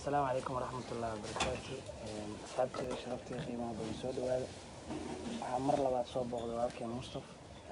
asalaamu calaykum waraxmatullahi wabarakaatu asxaabteeda sharafteeda qiimaha badan soo dhawaada waxaa mar labaad soo booqday walaalkeen mustaf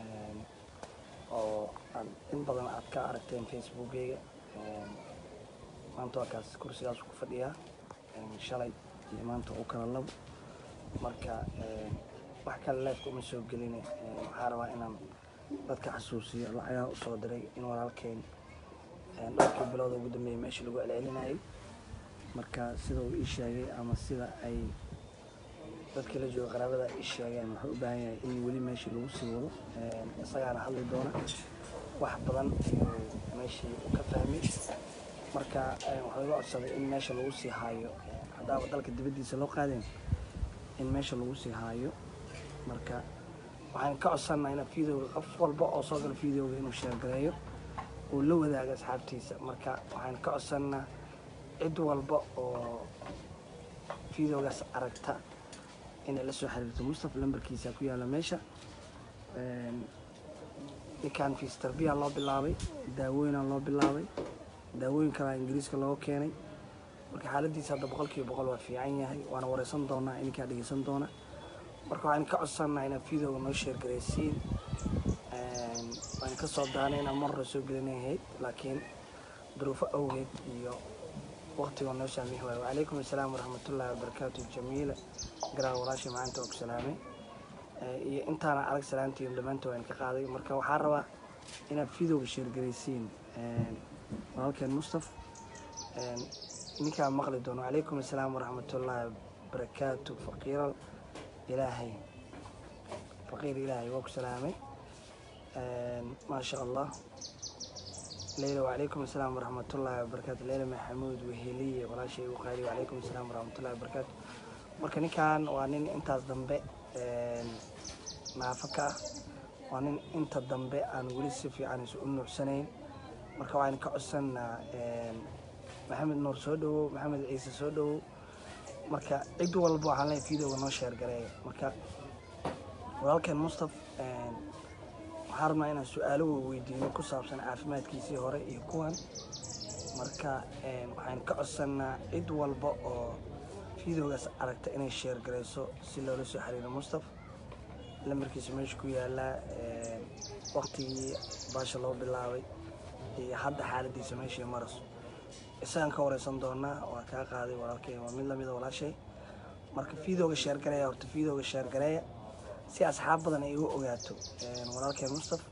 oo aad in badan aad ka aragteen facebookeyga maanta waa kaas kursigaas ku fadhiyaa shalay iyo maanta u kala labo marka wax kale leefka uma soo gelin waxaa rabaa inaan dadka xasuusiyo lacagaa usoo diray in walaalkeen dhowrkii bilowda ugu dambeeyay meesha lagu celcelinayay marka sida uu ii sheegay ama sida ay dadkii la jooga qaraabada ii sheegeen wuxuu u baahan yahay in weli meeshii lagu sii wado isagaana hadli doona wax badan ayuu meeshii u ka fahmay marka waxaa iga codsaday in meesha lagu sii haayo haddaaba dalka dibaddiisa loo qaadeen in meesha lagu sii haayo marka waxaan ka codsanaa ina videoga qof walba oo soo gala videoga inuu sheergareeyo uu la wadaago asxaabtiisa marka waxaan ka codsanaa cid walba oo videogaas aragta inay la soo xiriirto mustafa lambarkiisa ku yaalla meesha ninkan fisterbiya loo bilaabay daawooyinaa loo bilaabay daawooyin kalaa ingiriiska loo keenay marka xaaladiisa hadda boqol kiiba boqol waa fiican yahay waana wareysan doonaa ininkaa dhegeysan doona marka waxaan ka codsanaa inaad videoga noo sheergaraysiin waan ka soo daanay inaan mar hore soo gelinahayd laakiin duruufo awgeed iyo waqtigoo noo saamix waayo wacalaykum assalaam waraxmatullaahi wabarakaatu jamiila garaa walaasha macaanta oo ku salaamay iyo intaana arag salaantiin dhammaanta waan ka qaaday marka waxaa rabaa inaad videoga sheergaraysiin walaalkeen mustaf ninkaa maqli doono wacalaykum assalaam waraxmatullaahi wabarakaatu faqiiral ilaahay faqiir ilaahay waa ku salaamay maasha allah leyla wacalaykum assalaam waraxmatullaahi wabarakaatu leyla maxamuud weheliye walaashay u qaali wacalaykum assalaam waraxmatullahi wabarakaatu marka ninkan waa nin intaas dambe naafo ka ah waa nin inta dambe aan weli si fiican isu u nuucsanayn marka waxaan ka codsanaa maxamed nuur soo dhawow maxamed ciise soo dhawow marka cid walba waxaan leeyahay videoga noo sheergareeya marka walaalkeen mustaf waxaan rabnaa inaan su-aalo weydiino ku saabsan caafimaadkiisii hore iyo kuwan marka waxaan ka codsanaa cid walba oo videogaas aragta inay sheergarayso si loola soo xiriiro mustaf lambarkiisa meesha ku yaalaa waqtigii baasha loo bilaabay iyo hadda xaaladiisa meeshii maraso isagaan ka wareysan doonaa waa kaa qaaday walaalkey waa mid lamida walaashay marka videoga sheergareeya horta videoga sheergareeya si asxaab badan ay u ogaato walaalkeen mustaf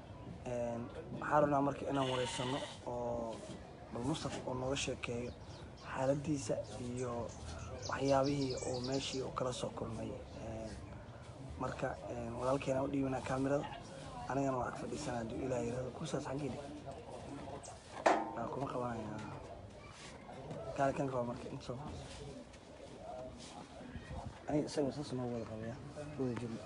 waxaa rabnaa marka inaan wareysano oo bal mustaf oo nooga sheekeeyo xaaladiisa iyo waxyaabihii uu meeshii uu kala soo kulmay marka walaalkeena u dhiibinaa kaamirada anigana waa ag fadhiisana hadduu ilaah yirahdo kursaas xaggeeda waa kuma qabanaya kaale kan qaba marka inta soo aniga isaga saas noo wada qabaya wada jirno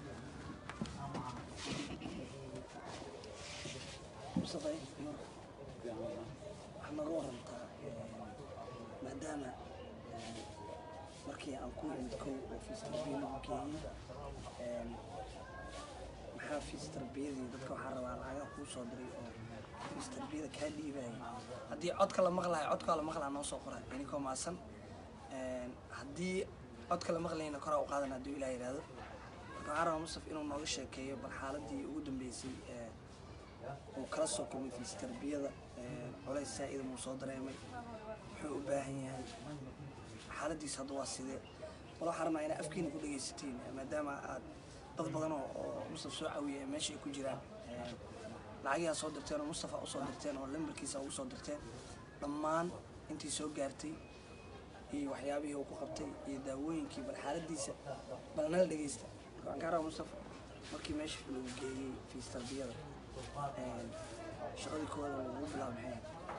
mustafa waxaa nooga warantaa maadaama markii aan ku imid kow oo fiistarbiyada lagu geeyey maxaa fiistarbiyadii dadka waxaa rabaa lacagaa kuu soo diray oo fiistarbiyada kaa dhiibaya haddii codka la maqlayo codkaa la maqlaa noo soo qora inikoo maasan haddii codka la maqlayna koraa u qaadan hadduu ilaa yidhaahdo marka waxaa rabaa mustaf inuu nooga sheekeeyo bal xaaladii ugu dambeysay uu kala soo kulmay fiistarbiyada culays saa-ida muu soo dareemay wuxuu u baahan yahay xaaladiisa hadda waa sidee bal waxaa rabnaa inaa afkiina ku dhegaysatiin maadaama aad dad badan oo oo mustaf soo caawiya meesha ay ku jiraan lacagihaa soo dirteen oo mustafa usoo dirteen oo lambarkiisa ugu soo dirteen dhammaan intii soo gaartay iyo waxyaabihii uu ku qabtay iyo daawooyinkii bal xaaladiisa bal nala dhegaysta waxaan kaa rabaa mustafa markii meesha lagu geeyey fiistarbiyada shaqadii koowaad oo lagu bilaabo maxay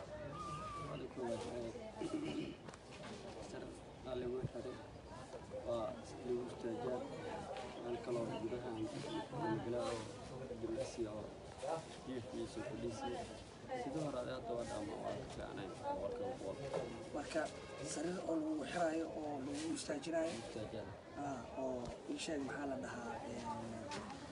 lagu xiray waa lagu istaajaa meel kaloo gudaha gala oo jimicsi oo jiifkiisa fadhiisiya sidii hore ade hadda waa dhaama waa ka fiicnay boqolkiiba boqol marka sariir oo lagu xiraayo oo lagu istaajinayo istaajada ah, oo ii sheeg maxaa la dhahaa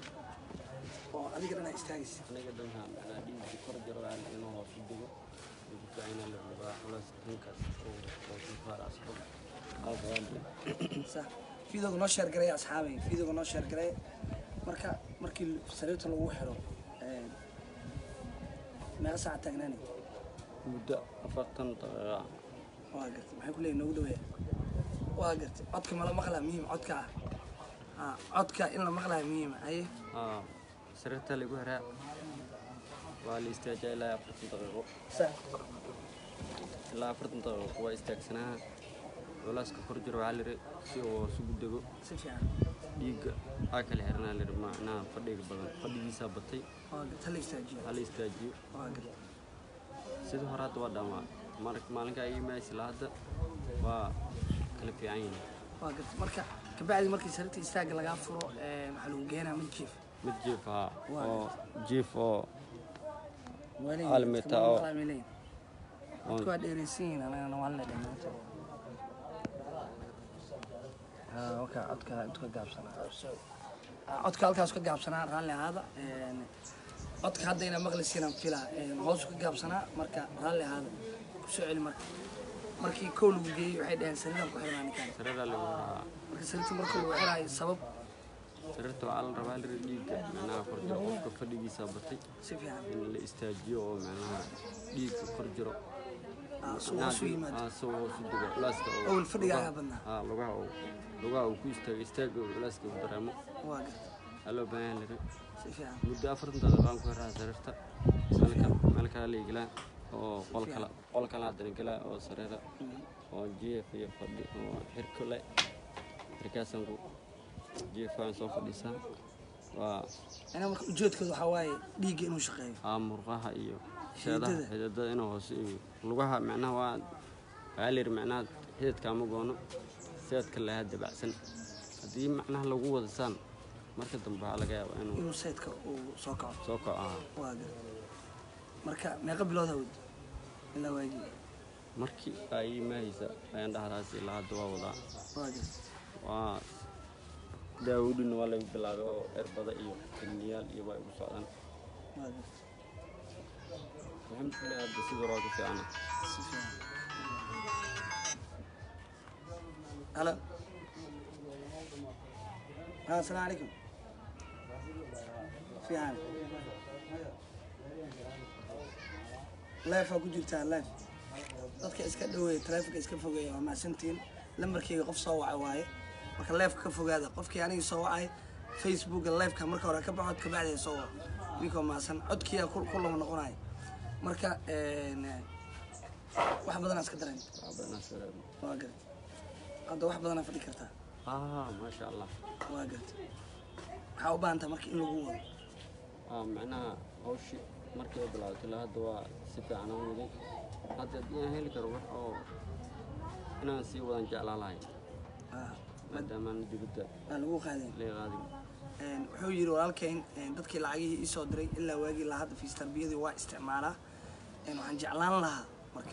oo adiga dhanaa istaagaysa aniga dhanhaan anaa dhiigii kor jaro aan inuu hoos u dego ugu fiican yahay la rabaa culays dhankaas oo oo dulfaar asxo aad sax fiidooga noo sheer garay asxaabay fiidooga noo sheer garay marka markii sariirta lagu xiro een, meeqa saaca taagnaani muddo afartan daqiiqa waa gartay maxay ku leeyihin noogu dhaweeya waa gartay codka mala maqlaa muhiim codka ah Ah, codka in la maqlaa muhiima haye aa sariirta lagu xiraa waa la istaajaa ilaa afartan daqiiqo sax ilaa afartan daqiiqo waa istaagsanaa culeyska kor jiro waxaa liri si uu isugu dego si fiican dhiigga aa kala xiranaa liri macnaha fadhiga badan fadhigiisaa batay waa gartay hala istaajiyo hala istaajiyo waa gartay sidii hore hadda waa dhamaa mar- maalinka ay imaaysa ilaa hadda waa kala fiican yihiin waa gartay marka kabacdi markii sariirta istaagga lagaa furo een, waxaa lagu geenaa mid jiif mid jiif ah Waa. oo jiif oo Waa leeyihin, Hal dadka meter mala oo- maqlaa bay leeyihin. dadku waa dheeraysan yihiin anagana waan la dhamaanta waka codka intu ka gaabsanaa Ah, codka halkaas ka gaabsanaa raalli ahaada Een, codka hadda inaa maqlisiinaan filaa Een, hoosu ka gaabsanaa marka raalli ahaada kusoo celi marka markii kow lagu geeyey waxay dhaheen sariiraan ku xirnaa ninkaan sariiraa lagu xiraa marka sariirta marka lagu xiraayo sabab sariirta waxaa la rabaa liri dhiigga macnaha kor jiro qofka fadhigiisaa batay si fiican in la istaajiyo oo macnaha dhiigga kor jiro Ah, suu hoos u yimaado aa soo hoos u dego culeyska oo Awal fadhiga lugaha- ayaa badnaa. aa lugaha uu lugaha uu ku istaago istaaga uu culeyska uu dareemo waa garta aa loo baahan yahay liri si fiican muddo afartan daqiiqo aan ku xiraa sariirta meel kale meel kale la igelaa oo qol kale qol kale haddana gelaa oo sariira oo jiif iyo fadhi oo xirko le xirkaasaan ku jiifaan soo fadhiisaa waa ina marka ujeedkooda waxaa waaye dhiigga inuu shaqeeyo aa murqaha iyo sheedaha Xididada. xididada inuu hoose iyo lugaha macnaha waa waxaa la yidhi macnaha xididka ama goono seedka lahaa dabacsan haddii macnaha lagu wada saan marka dambe waxaa laga yaabaa inuu inuu saydka uu soo kaco soo kaco ahaa waa garta marka meeqa bilood hawd ilaa waagi markii ay imaahaysa ayaan dhahdaas ilaa hadda waa wadaa waa garta waa daawudhina waa lagu bilaabay oo erbada iyo kaniyaal iyo waa igu socdaan waa garta alxamdulilah hadda sidii hore waa ku fiicana si fiican halo ها السلام عليكم في حال لايف ku jirtaa live dadka iska dhaweeya taleefanka iska fogeeya waa mahadsantihiin lambarkeyga qof soo waca waaye marka live ka fogaada qofkii anigii soo wacay facebooka liveka marka hore ka baxo kabacdi soo wac ninkoo mahadsan codkiyaa ku ku lama noqonayo marka een, wax badanaa iska dareen waa garta hadda wax badanaa fadhi kartaa ah maasha allah waa garta waxaa u baahan tahay marka in lagu wado ah macnaha hawshii markii ay bilaabatay ilaa hadda waa si fiican aan waday hadda haddii aan heli karo wax oo inaan sii wadan jeclaan lahay Ah, maadaamaan dibadda waa lagu qaadeen lee qaadin Een, wuxuu yidhi walaalkeyn een, dadkii lacagihii ii soo diray ilaa waagii ilaa hadda fiis tarbiyadii waa isticmaalaa Een, waxaan jeclaan lahaa marka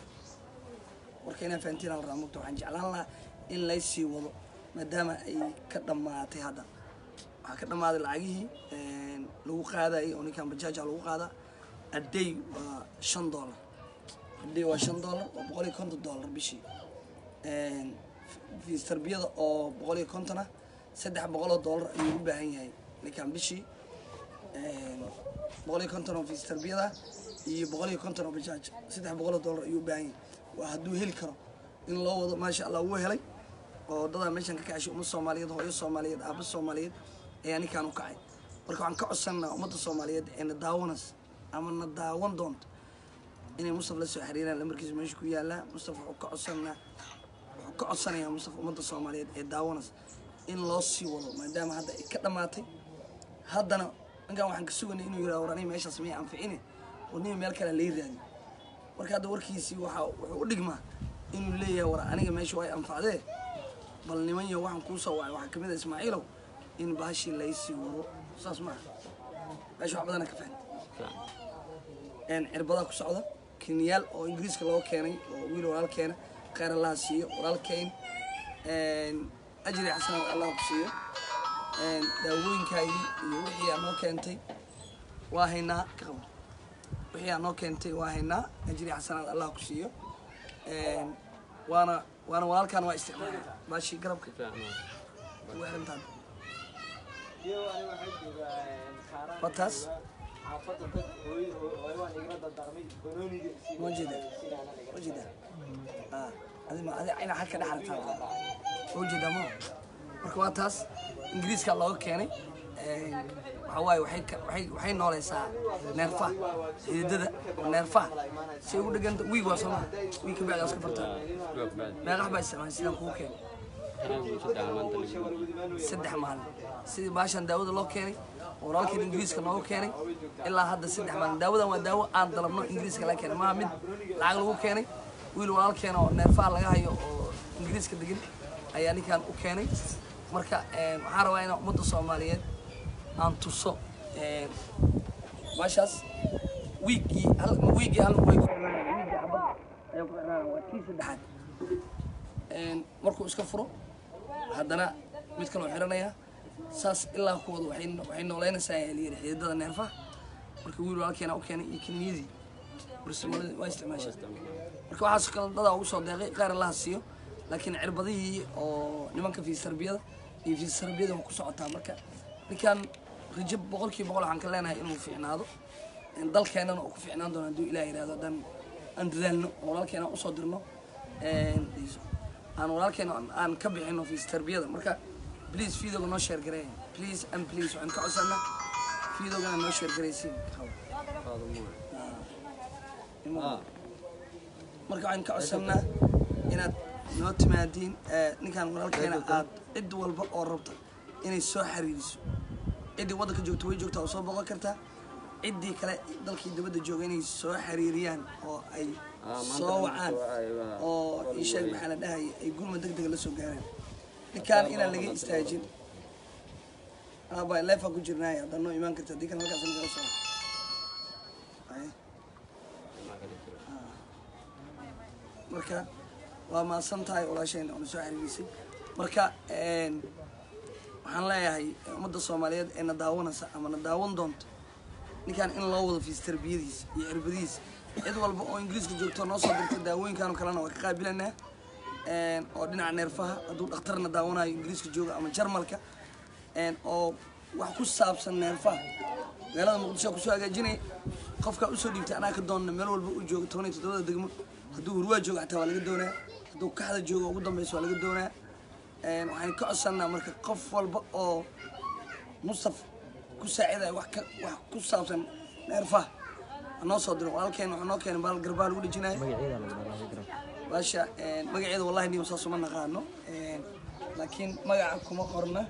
marka inaan fahantiin la rabaa mugta waxaan jeclaan lahaa in laysii wado maadaama ay ka dhammaatay hadda waxaa ka dhammaaday lacagihii een, lagu qaadayay oo ninkan bajaaja lagu qaadaa aday waa shan doolar aday waa shan doolar waa boqol iyo konton doolar bishii Een, fiis tarbiyada oo boqol iyo konton ah saddex boqoloo doolar ayuu u baahan yahay ninkan bishii Een, boqol iyo konton oo fiis tarbiyada iyo boqol iyo konton oo bajaaj saddex boqoloo doolar ayuu u baahan yahay waa hadduu heli karo in loo wado maasha allah wuu helay oo dadaa meeshan ka kacashay umad soomaaliyeed hooyo soomaaliyeed aabba soomaaliyeed ayaa ninkan u kacay marka waxaan ka codsanaa ummadda soomaaliyeed ee na daawanas ama na daawan doonto inay mustaf la soo xiriiraan lambarkiisa meesha ku yaalaa mustaf wuxuu ka codsanaa wuxuu ka codsanayaa mustaf ummadda soomaaliyeed ee daawanas in loo sii wado maadaama hadda ay ka dhammaatay haddana ninkan waxaan ka suganay inuu yidhaha war aniga meeshaas miyay anficine oo nin meel kale lay raadi marka hadda warkiisii waxaa wuxuu u dhigmaa inuu leeyahay war aniga meesha way anfacdee bal niman yo waxaan kuu soo wacay waxaa kamid a ismaaciilow in baashii laysii wado saas maaha meesha wax badana ka fahan fiican een cirbadaa ku socda kiniyaal oo ingiriiska loo keenay oo wiil walaal keena khayr allah siiyo walaalkeyn een ajri xasana allah ku siiyo een daawooyinkaagii iyo wixii aad noo keentay waa haynaa ka qabo wixii aa noo keentay waa haynaa ajri xasanaad allah ku siiyo Een, waana waana walaalkaan waa isticmaala baashii garabka ugu xirantaan waa taas ma jeeda ma jeeda Ah, adi ma adi ina xagka dhexartaa ma jeeda ma marka waa taas ingiriiska looga keenay Een, waxaa waaye waxay ka- waxay waxay nooleysaa neerfaha xididada neerfaha si ugu dheganta wiig waa sooma wiig ka bacdi iska fartaa meeqax baa isticmaalay sidaan kugu keenay saddex maalin sidii baashan daawada loo keenay oo walaalkan ingiriiska noogu keenay ilaa hadda saddex maalin daawadan waa daawo aan dalabno ingiriiska laga keenay maaha mid lacag lagu keenay wiil walaalkeena oo neerfaha laga hayo oo ingiriiska degan ayaa ninkan u keenay marka een, waxaan rabaa inaan ummadda soomaaliyeed aan tuso een, baashaas wiiggii hal wiiggii hal way ku xirnaanayaan wiiggii xabad ayaa ku xirnaanaya waa tii saddexaad Een, markuu iska furo haddana mid kaloo xiranaya saas ilaa kuwada waxay waxay nooleynaysaa ayaa layidhi xididada neerfaha marka wiil walaalkeena u keenay iyo kemiyadii barsimalada waa isticmaashaa marka waxaas kale dadaa ugu soo deeqay qaar allaha siiyo laakiin cirbadihii oo nimanka fiisarbiyada iyo fiisarbiyada waa ku socotaa marka ninkan rajab boqolkiiba boqol waxaan ka leenahay inuu fiicnaado Een, dalkeenana uu ku fiicnaan doono hadduu ilaah yidhahdo haddaan aan dadaalno oo walaalkeena aan usoo dirno Een, aan walaalkeena aan- aan ka bixino fiistarbiyada marka please fiidooga noo sheer gareeya please and please waxaan ka codsanaa fiidoogana noo sheer garaysiin marka waxaan ka codsanaa inaad noo timaadiin ee, ninkan walaalkeena aad cid walba oo rabta inay soo xiriiriso ciddii waddanka joogta way joogtaa oo soo boqon kartaa ciddii kale dalkii dibadda jooga inay soo xiriiriyaan oo ay soo wacaan oo ii sheeg maxaa la dhahaya ay gurma deg dega la soo gaaraan ninkaan inaan laga istaajin aba leefaa ku jirnaay haddaad noo imaan karta haddii kan halkaas nagala soo Aye. marka waa mahadsan tahay walaashayna oona soo xiriirisay marka een, waxaan leeyahay ummadda soomaaliyeed ee na daawanaysa ama na daawan doonto ninkan in loo wado fiis tarbiyadiisa iyo cirbadiisa cid walba oo ingiriiska joogto noo soo dirta daawooyinkan oo kalena waa ka qaabilanaa Een, oo dhinaca neerfaha hadduu dhakhtarna daawanayo ingiriiska jooga ama jarmalka Een, oo wax ku saabsan neerfaha magaalada muqdisho aa kusoo hagaajinaya qofkaa usoo dhiibtay anaa ka doonna meel walba u jooga toban iyo toddobada degmo hadduu hurwaa jooga xataa waa laga doonaa hadduu kaxda jooga ugu dambeysa waa laga doonaa Een, waxaan ka codsannaa marka qof walba oo mustaf ku saacidaya wax ka wax ku saabsan neerfaha ha noo soo diro walaalkeen waxaa noo keenay baal garbaa lagu dhejinaya baasha een, magaceeda wallahi niyo saas uma naqaano Een, laakiin magaca kuma qorna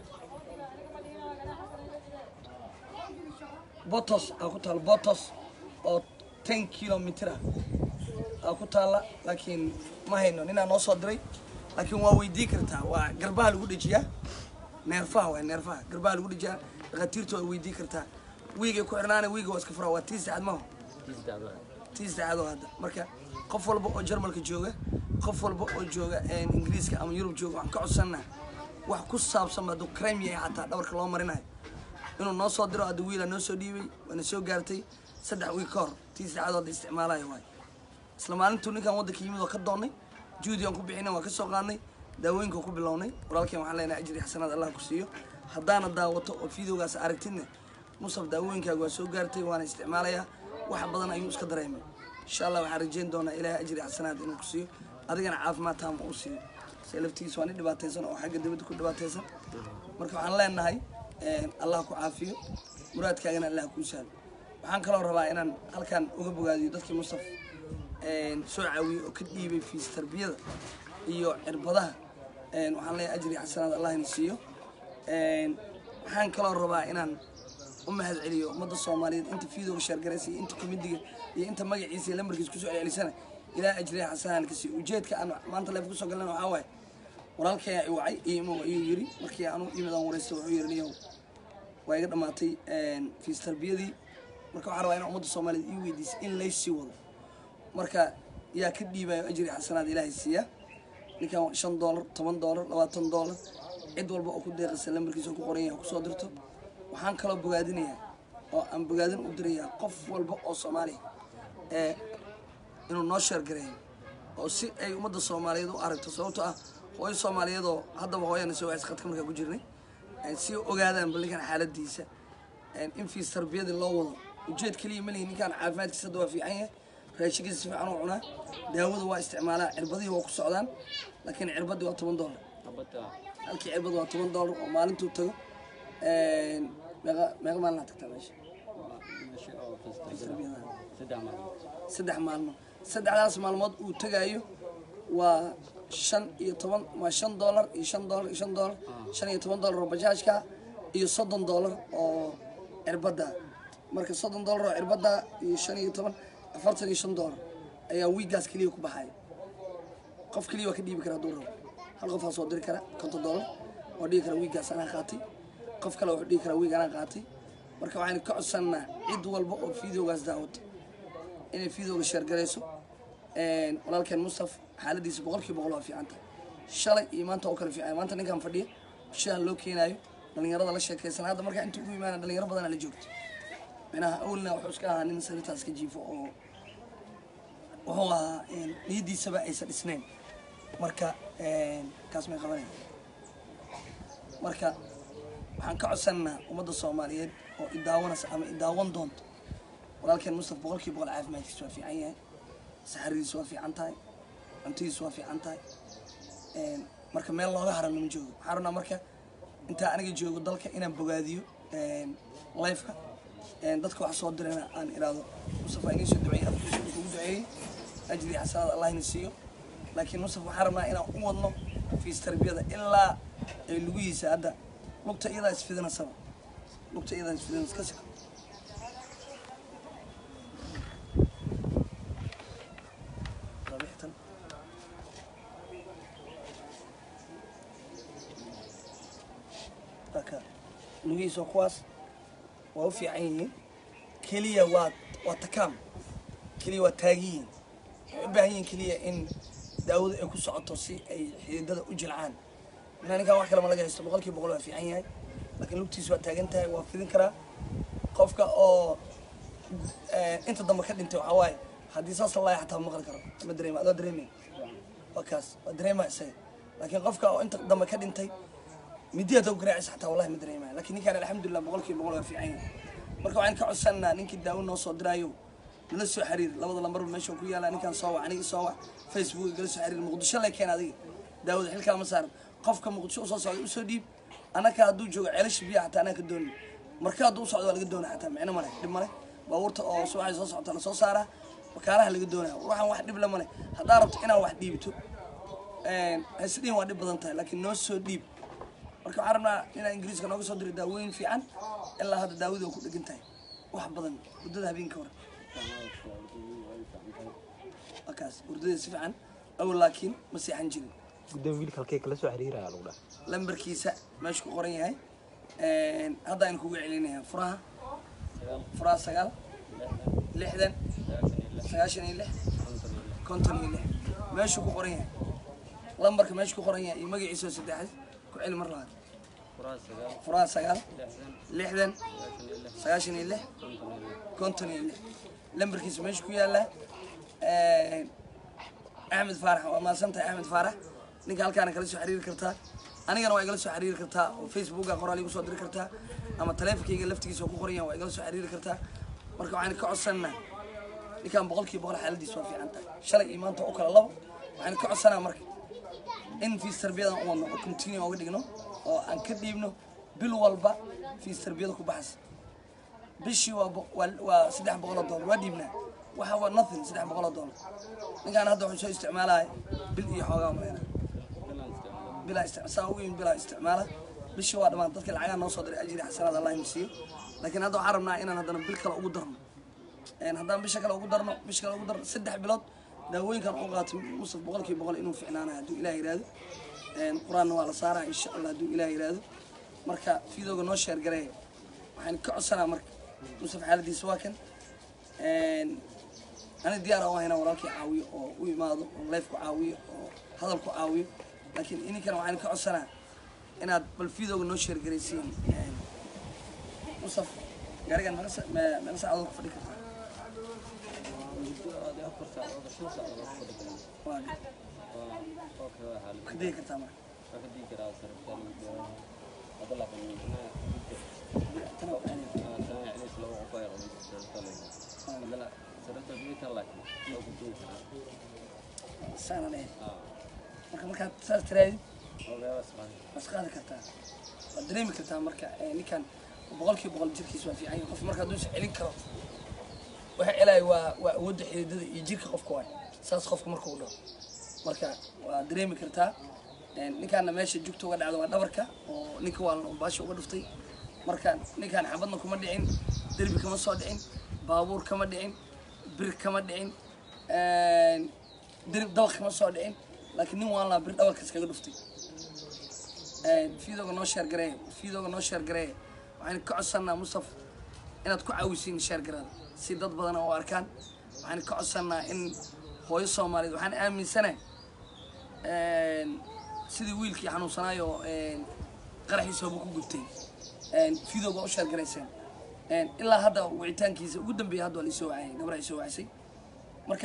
botos aa ku taala botos oo ten kilomitr ah aa ku taala laakiin ma hayno ninaa noo soo diray laakiin waa weydii kartaa waa garbaha lagu dhejiyaa neerfaha waa neerfaha garbaha lagu dhejiyaa dhakhaatiirta waa weydii kartaa wiigay ku xirnaana wiiga waa iska furaa waa tii saacad maho tii saacadoo hadda marka qof walba oo jarmalka jooga qof walba oo jooga een, ingiriiska ama yurub jooga waxaan ka codsanaa wax ku saabsan hadduu crime yahay xataa dhabarka loo marinayo inuu noo soo diro hadda wiilaa noo soo dhiibay waana soo gaartay saddex wiig ka hor tii saacadoo hadda isticmaalayo waay isla maalintuu ninkan waddanka yimid waa ka doonnay juhdi aan ku bixinay waa ka soo qaadnay daawooyinka ku bilownay walaalkeen waxaan leenahay ajri xasanaad allah ku siiyo haddaana daawato oo fiidoogaas aragtidna musaf daawooyinkaaga waa soo gaartay waana isticmaalayaa wax badan ayuu iska dareemay insha allah waxaan rajeyn doonaa ilaahay ajri xasanaad inuu ku siiyo adigana caafimaad taama u siiyo se laftigiisa waa nin dhibaataysan oo xagga dibadda ku dhibaataysan marka waxaan leenahay een, allah ku caafiyo muraadkaagana allah kuu sahlo waxaan kaloo rabaa inaan halkan uga bogaadiyo dadkii mustaf een, soo caawiyey oo ka dhiibay fiis tarbiyada iyo cirbadaha een, waxaan leeyahay ajri xasanaad allah ina siiyo Een, waxaan kaloo rabaa inaan u mahad celiyo ummadda soomaaliyeed inta fiidooga sheergaraysa iyo inta komidiga iyo inta magaciisa iyo lambarkiisa kusoo celcelisana ilaa ajriya xasanaan ka siiyo ujeedka aan maanta leef kusoo galana waxaa waaye walaalkay i wacay imo ayuu yiri markii aanu imid aan wareysta wuxuu yiri niyow waa iga dhamaatay fiis tarbiyadii marka waxaan rabaa inaan ummadda soomaaliyeed ii weydiisa in laysii wado marka yaa ka dhiibayo ajri xasanaad ilaahay siiya ninkan shan doolar toban doolar labaatan doolar cid walba oo ku deeqaysa lambarkiisa oo ku qoran yahay kusoo dirto waxaan kaloo bogaadinayaa oo aan bogaadin u dirayaa qof walba oo soomaaliya ee inuu noo sheergareeyo oo si ay ummadda soomaaliyeed u aragto sababtoo ah hooyo soomaaliyeedoo haddaba hooyana soo wacaysa khadka markaa ku jirnay een si ogaadaan bal ninkan xaaladiisa een in fiis tarbiyadii loo wado ujeed keliya malihi ninkan caafimaadkiisa hadda waa fiican yahay raashinkiisa si fiican u cunaa daawada waa isticmaalaa cirbadihii waa ku socdaan laakiin cirbadii waa toban doolar xabadda halkii cirbad waa toban doolar oo maalintuu tago een meeqa meeqa maalin tagtaa meesha waa meesha oo fasta tarbiyada saddex maalmood saddex maalmood saddexdaas maalmood uu tagayo waa shan iyo toban waa shan doolar iyo shan doolar iyo shan doolar shan iyo toban doolar oo bajaajka iyo soddon doolar oo cirbadda marka soddon doolar oo cirbadda iyo shan iyo toban afartan iyo shan doolar ayaa wiigaas keliya ku baxaya qof keliya waa ka dhiibi kara hadduu rabo hal qof aa soo diri kara konton doolar oo dhihi kara wiigaas anaa qaatay qof kale wuxuu dhihi karaa wiig anaa qaatay marka waxaynu ka codsannaa cid walba oo fideogaas daawata inay fiidooga sheergarayso een, walaalkeen mustaf xaaladiisa boqolkiiba boqol waa fiican tahay shalay iyo maanta oo kale fiican maanta ninkan fadhiya bulshada loo keenaayo dhalinyarada la sheekaysan hadda markaa inta ugu imaana dhalinyaro badanaa la joogto minaha awalna wuxuu iska ahaa nin sanitaas ka jiifo oo wuxuu ahaa een, niyadiisaba aysan dhisnayn marka een, kaas may qabanaya marka waxaan ka codsannaa ummadda soomaaliyeed oo idaawanaysa ama idaawan doonto walaalkeen mustaf boqolkiiba boqol caafimaadkiisa waa fiican yahay saxaridiisa waa fiican tahay cuntadiisa waa fiican tahay een, marka meel looga haran lama joogo waxaan rabnaa marka intaa aniga joogo dalka inaan bogaadiyo een, lifeka een, dadka wax soo dirana aan iraado mustaf waa inii soo duceeyey afkiisa uu kugu duceeyey ajri xasanaad allah ina siiyo laakiin mustaf waxaan rabnaa inaan u wadno fiis tarbiyada ilaa ay lugihiisa hadda lugta iyadaa isfidinasaba lugta iyadaa isfidinas ka siko rabixtan marka lugihiisa kuwaas waa u fiican yihiin keliya waa waa takaam keliya waa taagiyiin waxay u baahan yihiin keliya in daawadu ay ku socoto si ay xididada u jilcaan minaa ninkan wax kale ma laga haysto boqolkiiba boqol waa fiican yahay laakiin lugtiisa waa taagan tahay waa fidin karaa qofka oo eh, inta dambe ka dhintay waxaa waaye haddii saas la laaya xataa ma maqli karo ma dareema adoo dareemay waa kaas waa dareema isaga laakiin qofka oo inta dambe ka dhintay midi hadda garaacisa xataa wallahi ma dareemaya laakiin ninkaan alxamdulilah boqolkiiba boqol waa fiican yahay marka waxaan ka codsannaa ninkii daawo noo soo diraayo nala soo xiriir labada lambarba meesha ku yaala ninkaan soo wac aniga soo wac facebook igala soo xiriir muqdisho lay keen adiga daawada xilkaa ma saaran qofka muqdisho usoo socda usoo dhiib anaka hadduu joogo ceelasha biyaha xataa anaa ka dooni marka hadduu u socdo waa laga doona xataa micno male dhib male baabuurta oo subaxay soo socota la soo saaraa bakaaraha laga doonaya waxaan wax dhib la male haddaa rabto inaan wax dhiibto haysdhihin waa dhib badan tahay laakiin noo soo dhiib marka waxaan rabnaa inaa ingiriiska nooga soo diro daawooyin fiican ilaa hadda daawadii oo ku dhegan tahay wax badan muddada habeenka hore waa kaas hurdada si fiican awal laakiin ma seexan jirin guddoon wiilka halkee kala soo xiriiraya lagu dhaha lambarkiisa meesha ku qoran yahay hadda aynu kugu celinaya furaha furaha sagaal lixdan sagaashan iyo lix konton iyo lix meeshuu ku qoran yahay lambarka meesha ku qoran yahay iyo magaciisa oo saddexaad ku celi mar labaad furaha sagaal furaha sagaal lixdan lixdan sagaashan iyo lix sagaashan iyo lix konton iyo lix konton iyo lix lambarkiisa meesha ku yaala axmed faarax waa mahadsantahay axmed faarax ninka halkaana kala soo xiriiri kartaa anigana waa igala soo xiriiri kartaa oo facebooka qoraal igu soo diri kartaa ama taleefonkayga laftigiisa oo ku qoran yahay waa igala soo xiriiri kartaa marka waxaan ka codsannaa ninkan boqolkiiba boqol xaaladiisa waa fiican tahay shalay iyo maanta u kala labo waxaan ka codsanaa marka in fiis tarbiyadan u wadno oo continue uga dhigno oo aan ka dhiibno bil walba fiis tarbiyada ku baxaysa bishii waa bo- waa waa saddex boqol oo doolar waa dhiibnaa waxa waa nothing saddex boqol oo doolar ninkaan hadda wuxuu soo isticmaalaya bil iyo xoogaa maleyna bilaan isticmaala bilaa istic saa ugu yimid bilaa isticmaala bishii waa dhammaan dadka lacagaha noo soo diray ajri xasanaad allah inu siiyo laakiin hadda waxaan rabnaa inaan haddana bil kale ugu darno een haddaan bisha kale ugu darno bisha kale ugu darno saddex bilood daawooyinkan u qaato musaf boqolkiiba boqol inuu ficnaanayo hadduu ilaah yiraahdo een qur-aanna waa la saaraa insha allah hadduu ilaah yiraahdo marka fiidooga noo sheer gareeya waxaan ka codsanaa marka musaf xaaladiisa waa kan een ani diyaar aan hayna walaalkii caawiyo oo u imaado oo life ku caawiyo oo hadal ku caawiyo laakiin ininkana waxaan ka codsanaa inaad bal fiidooga noo sheer garaysiin een musaf gaarigan meeqa sa- me- meeqa saacadood ku fadhi kartaa afar saacadood shan saacadood fadhi karaa waa waa oo kale xaalad ka degi kartaa marka waa ka digi karaa sarabtaa lagu dooraa hadda laakiin midnaa tana waa aanay tana celis laba qof ay qabay sarabtaa lagu hadana sarabtaa midka laakiin waa ku digi karaa saanan eh aa marka markaad saas tiraadid oo beebas qaadi waad qaadi kartaa waad dareemi kartaa marka eh, ninkan boqolkiiba boqol jirkiisa waa fiican yahay qof marka hadduu is celin karo waxa celaya waa waa awoodda xididada iyo jirka qofka waay saas qofka marka uu dhaho marka waa dareemi kartaa Eh, ninkaana meesha jugta uga dhacda waa dhabarka oo ninka waa baasha uga dhuftay marka ninkaan xabadna kuma dhicin derbi kama soo dhicin baabuur kama dhicin bir kama dhicin derbi dabaq kama soo dhicin laakiin nin waan laa bir dhabarka iskaga dhuftay fiidooga noo sheer gareeya fiidooga noo sheer gareeya waxaan ka codsannaa mustaf inaad ku caawisiin sheergarada si dad badan oo arkaan waxaan ka codsannaa in hooyo soomaaliyeed waxaan aaminsanahay sidii wiilkii xanuunsanaayo qaraxiisa hoba ku gubtay fiidooga u sheergarayseen ilaa hadda wicitaankiisa ugu dambeeya hadda waa laisoo wacayay gabra ay soo wacisay marka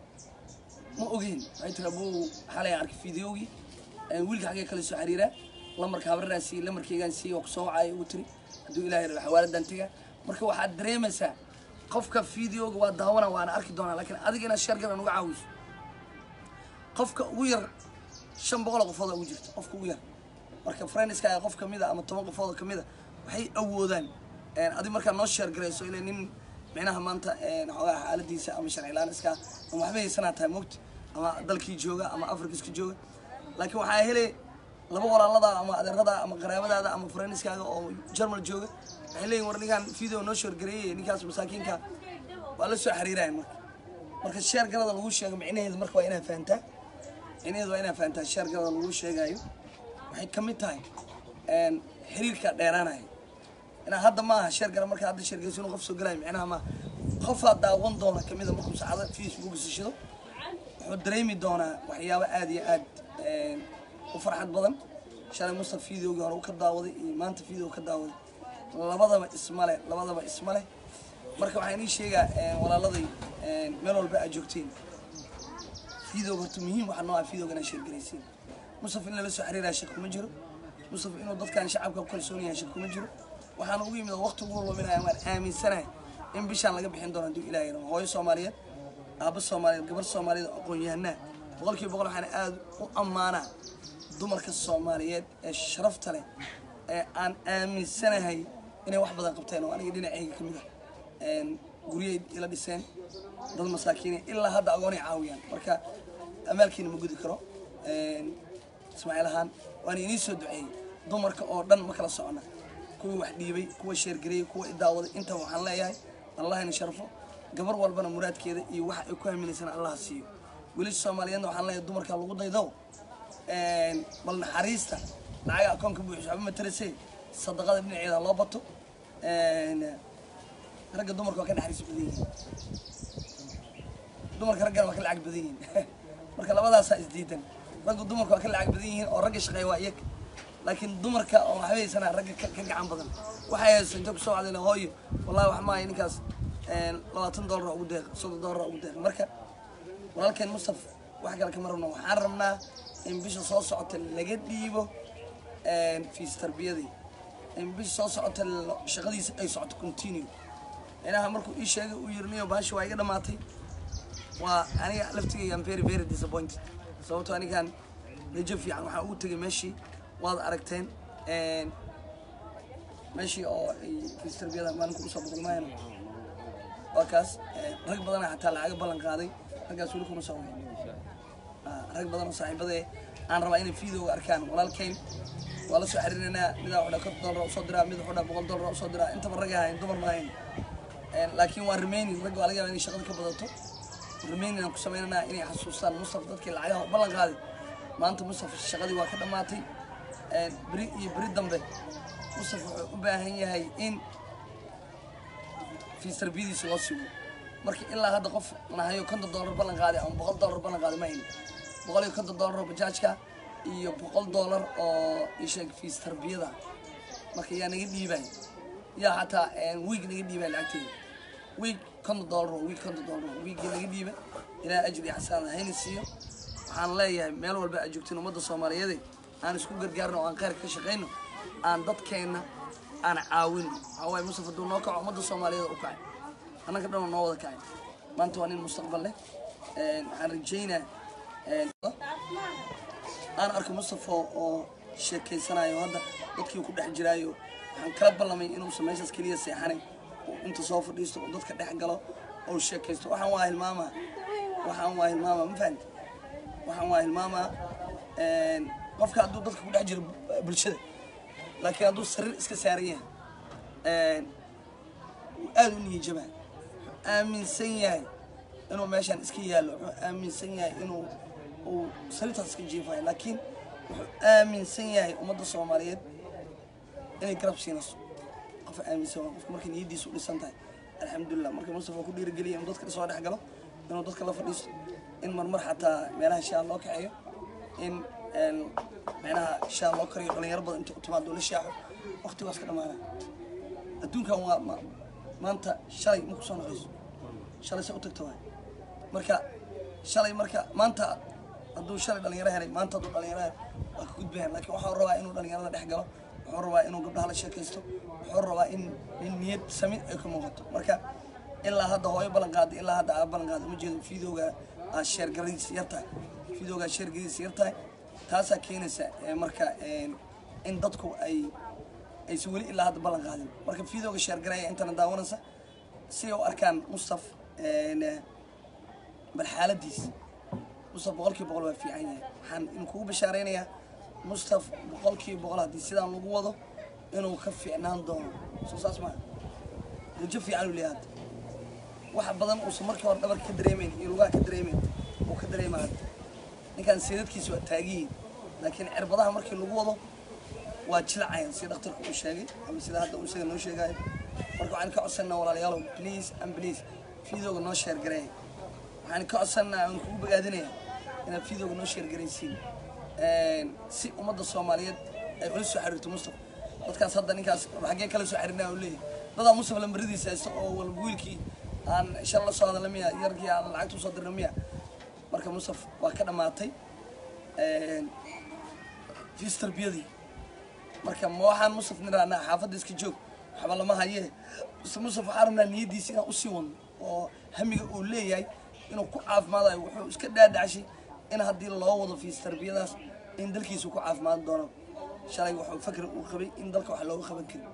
ma ogeyn waxay tiri abuu xalay arkay fideogii wiilka xaggee kale soo xiriiraa lamarka habraraan siiyey lamarkaygaan siiyey oo kusoo wacaya ugu tiri hadduu ilaahay rabo xawaaladan tega marka waxaad dareemaysaa qofka fideoga waa daawana waana arki doonaa laakiin adiga inaad sheergaran uga caawiso qofka ugu yar shan boqol oo qofood ugu jirta qofka ugu yar marka friendskaaga qof kamid a ama toban qofood oo kamid a waxay awoodaan adi markaa noo sheergarayso ilaa nin micnaha maanta xoogaa xaaladiisa ama sharci laan iska ama waxba haysanaa tahay mogta ama dalkii jooga ama afrikiska jooga laakiin waxaa hele laba walaalada ama adeerada ama qaraabadaada ama friendskaaga oo germal jooga waxay leeyihin war ninkaan video noo sheergareeyey ninkaas masaakiinka waa la soo xiriirayan marka marka sheergarada lagu sheego micnaheedu marka waa inaad fahantaa micnaheedu waa inaad fahantaa sheergarada lagu sheegayo waxay ka mid tahay xiriirka dheeraanaya inaa hadda maaha sheergara marka hadda sheergayso inuu qof soo galayo micnaha maaha qofaa daawan doona kamida markuu saacada facebook sishido wuxuu dareemi doonaa waxyaabo aad iyo aad u farxad badan shalay mustaf videogii hore u ka daawaday iyo maanta video ka daawaday labadaba ismale labadaba ismale marka waxaan ii sheegaa walaaladay meel walba aad joogteen videoga horta muhiim waxaa noo ah videoga inaad sheergaraysiin mustaf in lala soo xiriiraya shak kuma jiro mustaf inuu dadkan shacabka ku kalsoon yahay shak kuma jiro waxaan ugu yimid oo waqti ugu luminaya waan aaminsanahay in bishaan laga bixin doono hadduu ilaahay rabo hooyo soomaaliyeed aabba soomaaliyeed gabar soomaaliyeed oo aqoon-yahanaa boqolkiiba boqol waxaan aad u ammaanaa dumarka soomaaliyeed ee sharafta leh ee aan aaminsanahay inay wax badan qabteen oo aniga dhinacayga ka mid ah guryay ila dhiseen dad masaakiine ilaa hadda agoonay caawiyaan marka amaalkiina ma gudi karo ismaaciil ahaan waana inii soo duceeyey dumarka oo dhan ma kala socona kuwa wax dhiibay kuwa sheergareeyey kuwa idaawaday inta waxaan leeyahay allah ina sharfo gabar walbana muraadkeeda iyo waxa ay ku haminaysana allah siiyo wiilasha soomaaliyeedna waxaan leeyahay dumarka lagu daydo bal naxariista lacaga akoonka buuxis waxba matarasay sadaqada dhinaceeda loo bato ragga dumarka waa ka naxariis badan yihiin dumarka raggana waa ka lacag badan yihiin marka labadaasaa isdiidan ragga dumarka waa ka lacag badan yihiin oo ragga shaqeeya waa iyaga laakiin dumarka oo waxba haysanaa ragga ka ka gacan badan waxay haysa inta kusoo wacdayna hooyo wallahi wax maayo ninkaas labaatan doolar ugu deeq soddon doolar ugu deeq marka walaalkeen mustaf wax kale kama rabno waxaan rabnaa in bisha soo socota laga dhiibo fiis tarbiyadii in bisha soo socota shaqadiisa ay socoto continue inaha markuu ii sheegay uu yiri niyo baashi waa iga dhamaatay waa aniga laftigayga am very very disappointed sababtoo anigaan rajo fiican waxaan ugu tegay meeshii waad aragteen meeshii oo ay fiis tarbiyada maalinka usoo boqolmaayana waa kaas rag badana xataa lacaga ballan qaaday raggaas weli kuma soo wayn rag badan oo saaxiibadee aan rabaa inay videoga arkaan walaalkeyn waa la soo xiriirinaynaa midaa wuxuu konton dollar usoo diraa mid wuxuu boqol dollar usoo diraa intaba rag ahayn dumar ma ahayn laakiin waa remaining ragga waa laga yaabaa inay shaqada ka badato remaining aan ku samaynanaa inay xasuustaan mustaf dadkii lacagaha u ballan qaaday maanta mustaf shaqadii waa ka dhammaatay beri iyo beri dambe mustaf wuxuu u baahan yahay in fiis tarbiyadiisa loo sigo marka ilaa hadda qof nahayo konton dollar ballan qaaday ama boqol dollar ballan qaaday ma hayn boqol iyo konton dollar oo bajaajka iyo boqol dollar oo isheeg fiis tarbiyada marka yaa naga dhiibay yaa xataa wiig naga dhiibay lacagteeda wiig konton dollar oo wiig konton dollar oo wiigii naga dhiibay ilaahay ajri iyo xasanaad hayna siiyo waxaan leeyahay meel walba aad joogtiin ummadda soomaaliyeed aan isku gargaarno oo aan khayrka ka shaqayno aan dadkeenna aan caawino waxaa waaye mustaf hadduu noo kaco ummadda soomaaliyeed u kacay annaka dhan oo noo wada kacay maanta waa nin mustaqbal leh Een, waxaan rajaynaa een, aan arko mustafa oo sheekeysanayo hadda dadkii ku dhex jiraayo waxaan kala ballamay inuusan meeshaas keliya seexanin oo inta soo fadhiisto oo dadka dhex galo oo sheekaysto waxaan waa hilmaamaa waxaan waa hilmaamaa ma fahamti waxaan waa hilmaamaa een, qofka hadduu dadka ku dhex jiro bu- bulshada laakiin hadduu sariir iska saaran yahay een, wuu aada u niyajabaa wuxuu aaminsan yahay inuu meeshaan iska yaallo wuxuu aaminsan yahay inuu uu sariirtaas iska jiifayo laakiin wuxuu aaminsan yahay ummadda soomaaliyeed inay garab siinayso qof aaminsan waa qofka markay niyadiisu u dhisan tahay alxamdulilah marka mustafa ku dhiirigeliya inuu dadka soo dhex galo inuu dadka la fadhiisto in marmar xataa meelaha shaa loo kaxeeyo in een, meelaha shaa loo kariyo dhalinyaro badan inta u timaado la shaaxo waqtigaas ka dhamaana adduunkan waa ma- maanta shalay ma kusoo noqayso shalay se u tagta waay marka shalay marka maanta hadduu shalay dhalinyaro helay maanta hadduu dhalinyaro helay waa ka gudbayan laakiin waxuu rabaa inuu dhalinyarada dhex galo wuxuu rabaa inuu gabdhaha la sheekaysto wuxuu rabaa in in niyad sami ay ka muuqato marka ilaa hadda hooyo ballan qaada ilaa hadda aa ballan qaada uma jeedo fiidooga aa sheergaradiisa yar tahay fiidooga sheergaradiisa yar tahay taasaa keenaysa ee, marka een, in dadku ay aysan weli ilaa hadda ballan qaadin marka fiidooga sheergaraya intana daawanaysa si ay u arkaan mustaf een, bal xaaladiis mustaf boqolkiiba boqol waa fiican yahay waxaan in kugu bashaaraynayaa mustaf boqolkiiba boqol haddii sidaan lagu wado inuu ka fiicnaan doono soo saas maa rajo fiican uu leeyahay hadda waxa badan uusan markii hore dhabarka ka dareemayn iyo lugaha ka dareemayn uu ka dareema hadda ninkan seedadkiisa waa taagiyiin laakiin cirbadaha markii lagu wado waa jilacayaan sida dhakhtarku uu sheegay ama sida hadda uu isaga noo sheegayo marka waxaan ka codsanaa walaalayaalow please and please fiidooga noo sheergareey waxaan ka codsanaa aan kugu bogaadinayaa inaad fiidooga noo sheergaraysiin Een, si ummadda soomaaliyeed ay ula soo xiriirto mustafa dadkaas hadda ninkaas xaggee kala soo xiriirnaa uu leeyahay dadaa mustafa lambaradiisa haysta oo walba wiilkii aan shal la soo hadla miya yarkii aan lacagta usoo dirna miya marka mustafa waa ka dhammaatay Een, fiis tarbiyadii marka ma waxaan musaf nirahnaa xaafadda iska joog waxba lama hayee mise musaf waxaan rabnaa niyadiisa inaan usii wadno oo hamiga uu leeyahay inuu ku caafimaadayo wuxuu iska dhaadhacshay in haddii loo wado fiis tarbiyadaas in dalkiisa ku caafimaad doono shalay wuxuu fakri uu qabay in dalka wax looga qaban karin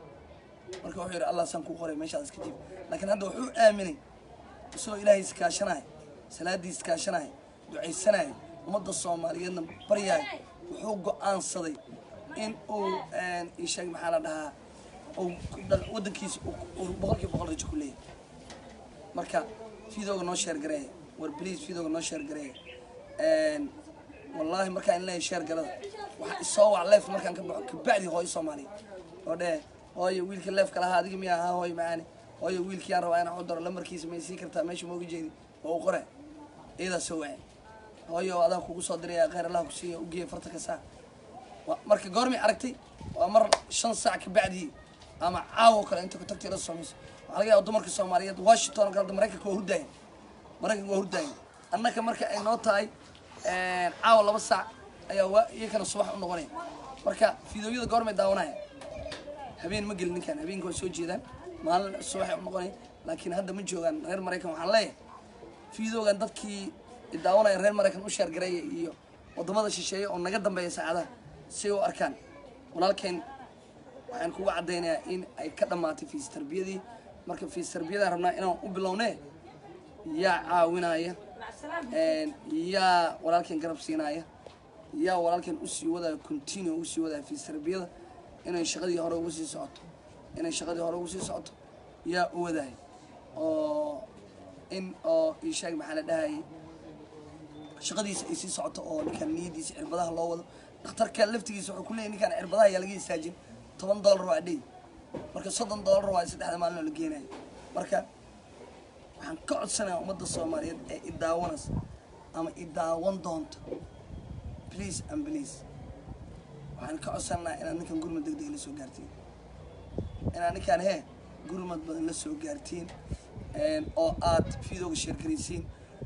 marka wuxuu yidhi allah saan kuu qoray meeshaad iska jiif laakiin hadda wuxuu aaminay isagoo ilaahay iskaashanaya salaadii iskaashanaya ducaysanaya ummadda soomaaliyeedna baryaaya wuxuu go-aansaday in uu isheeg maxaa la dhahaa uu dal- waddankiisa uu- uu boqolkiiba boqol rajo ku leeyahay marka fiidooga noo sheer gareeya war bliis fiidooga noo sheer gareeya wallaahi markaan in leeyahay sheer galada waxaa isoo wac leef markaan ka baxo kabacdi hooyo soomaaliya oo dheh hooyo wiilka leefka lahaa adiga miyaa ahaa hooyo macaani hooyo wiilkii aan rabaa inaan u daro lambarkiisa may sii kartaa meesha mooga jeedi oo u qore iyadaa soo wacay hooyo adaa kugu soo diraya kheyr allah ku siiya ugeeya farta ka saa Wa- marka goormay aragtay waa mar shan saac ka bacdii ama caawo kale inta ku tagtay la samayso waxaa laga yaaba dumarka soomaaliyeed washington oo kale hadda maraykanka waa hurdaayan maraykanka waa hurdaayan annaka marka ay noo tahay caawa laba saac ayaa waa iyakana subax u noqonaya marka fiidooyada goormay daawanaya habeen ma gelin ninkan habeenka waa soo jeedaan maalin subaxay u noqonaya laakiin hadda ma joogaan reer maraykan waxaan leeyahay fiidoogan dadkii daawanaya reer maraykan u sheergareeya iyo wadamada shisheeye oo naga dambeeya saacadaha si ay u arkaan walaalkeen waxaan kuga caddaynayaa in ay ka dhammaatay fiis tarbiyadii marka fiis tarbiyadaan rabnaa inaan u bilownee yaa caawinaya een, yaa walaalkeen garab siinaya yaa walaalkeen usii wadaya continue usii wadaya fiis tarbiyada inay shaqadii hore ugu sii socoto inay shaqadii hore ugu sii socoto yaa u wadaya oo in oo ii sheeg maxaa la dhahayay shaqadiisa ay sii socoto oo ninkan niyadiisa cirbadaha loo wado dhakhtarka laftigiisa wuxuu ku leeyahy ninkan cirbadaha ayaa laga istaajin toban doolar waa dhey marka soddon doolar waa saddexda maalin oo la geenayo marka waxaan ka codsanayaa ummadda soomaaliyeed ee i daawanaysa ama i daawan doonta please and please waxaan ka codsanaynaa inaad ninkan gurmad deg deg la soo gaartiin inaad ninkan hee gurmad badan la soo gaartiin een, oo aad fiidooga sheergaraysiin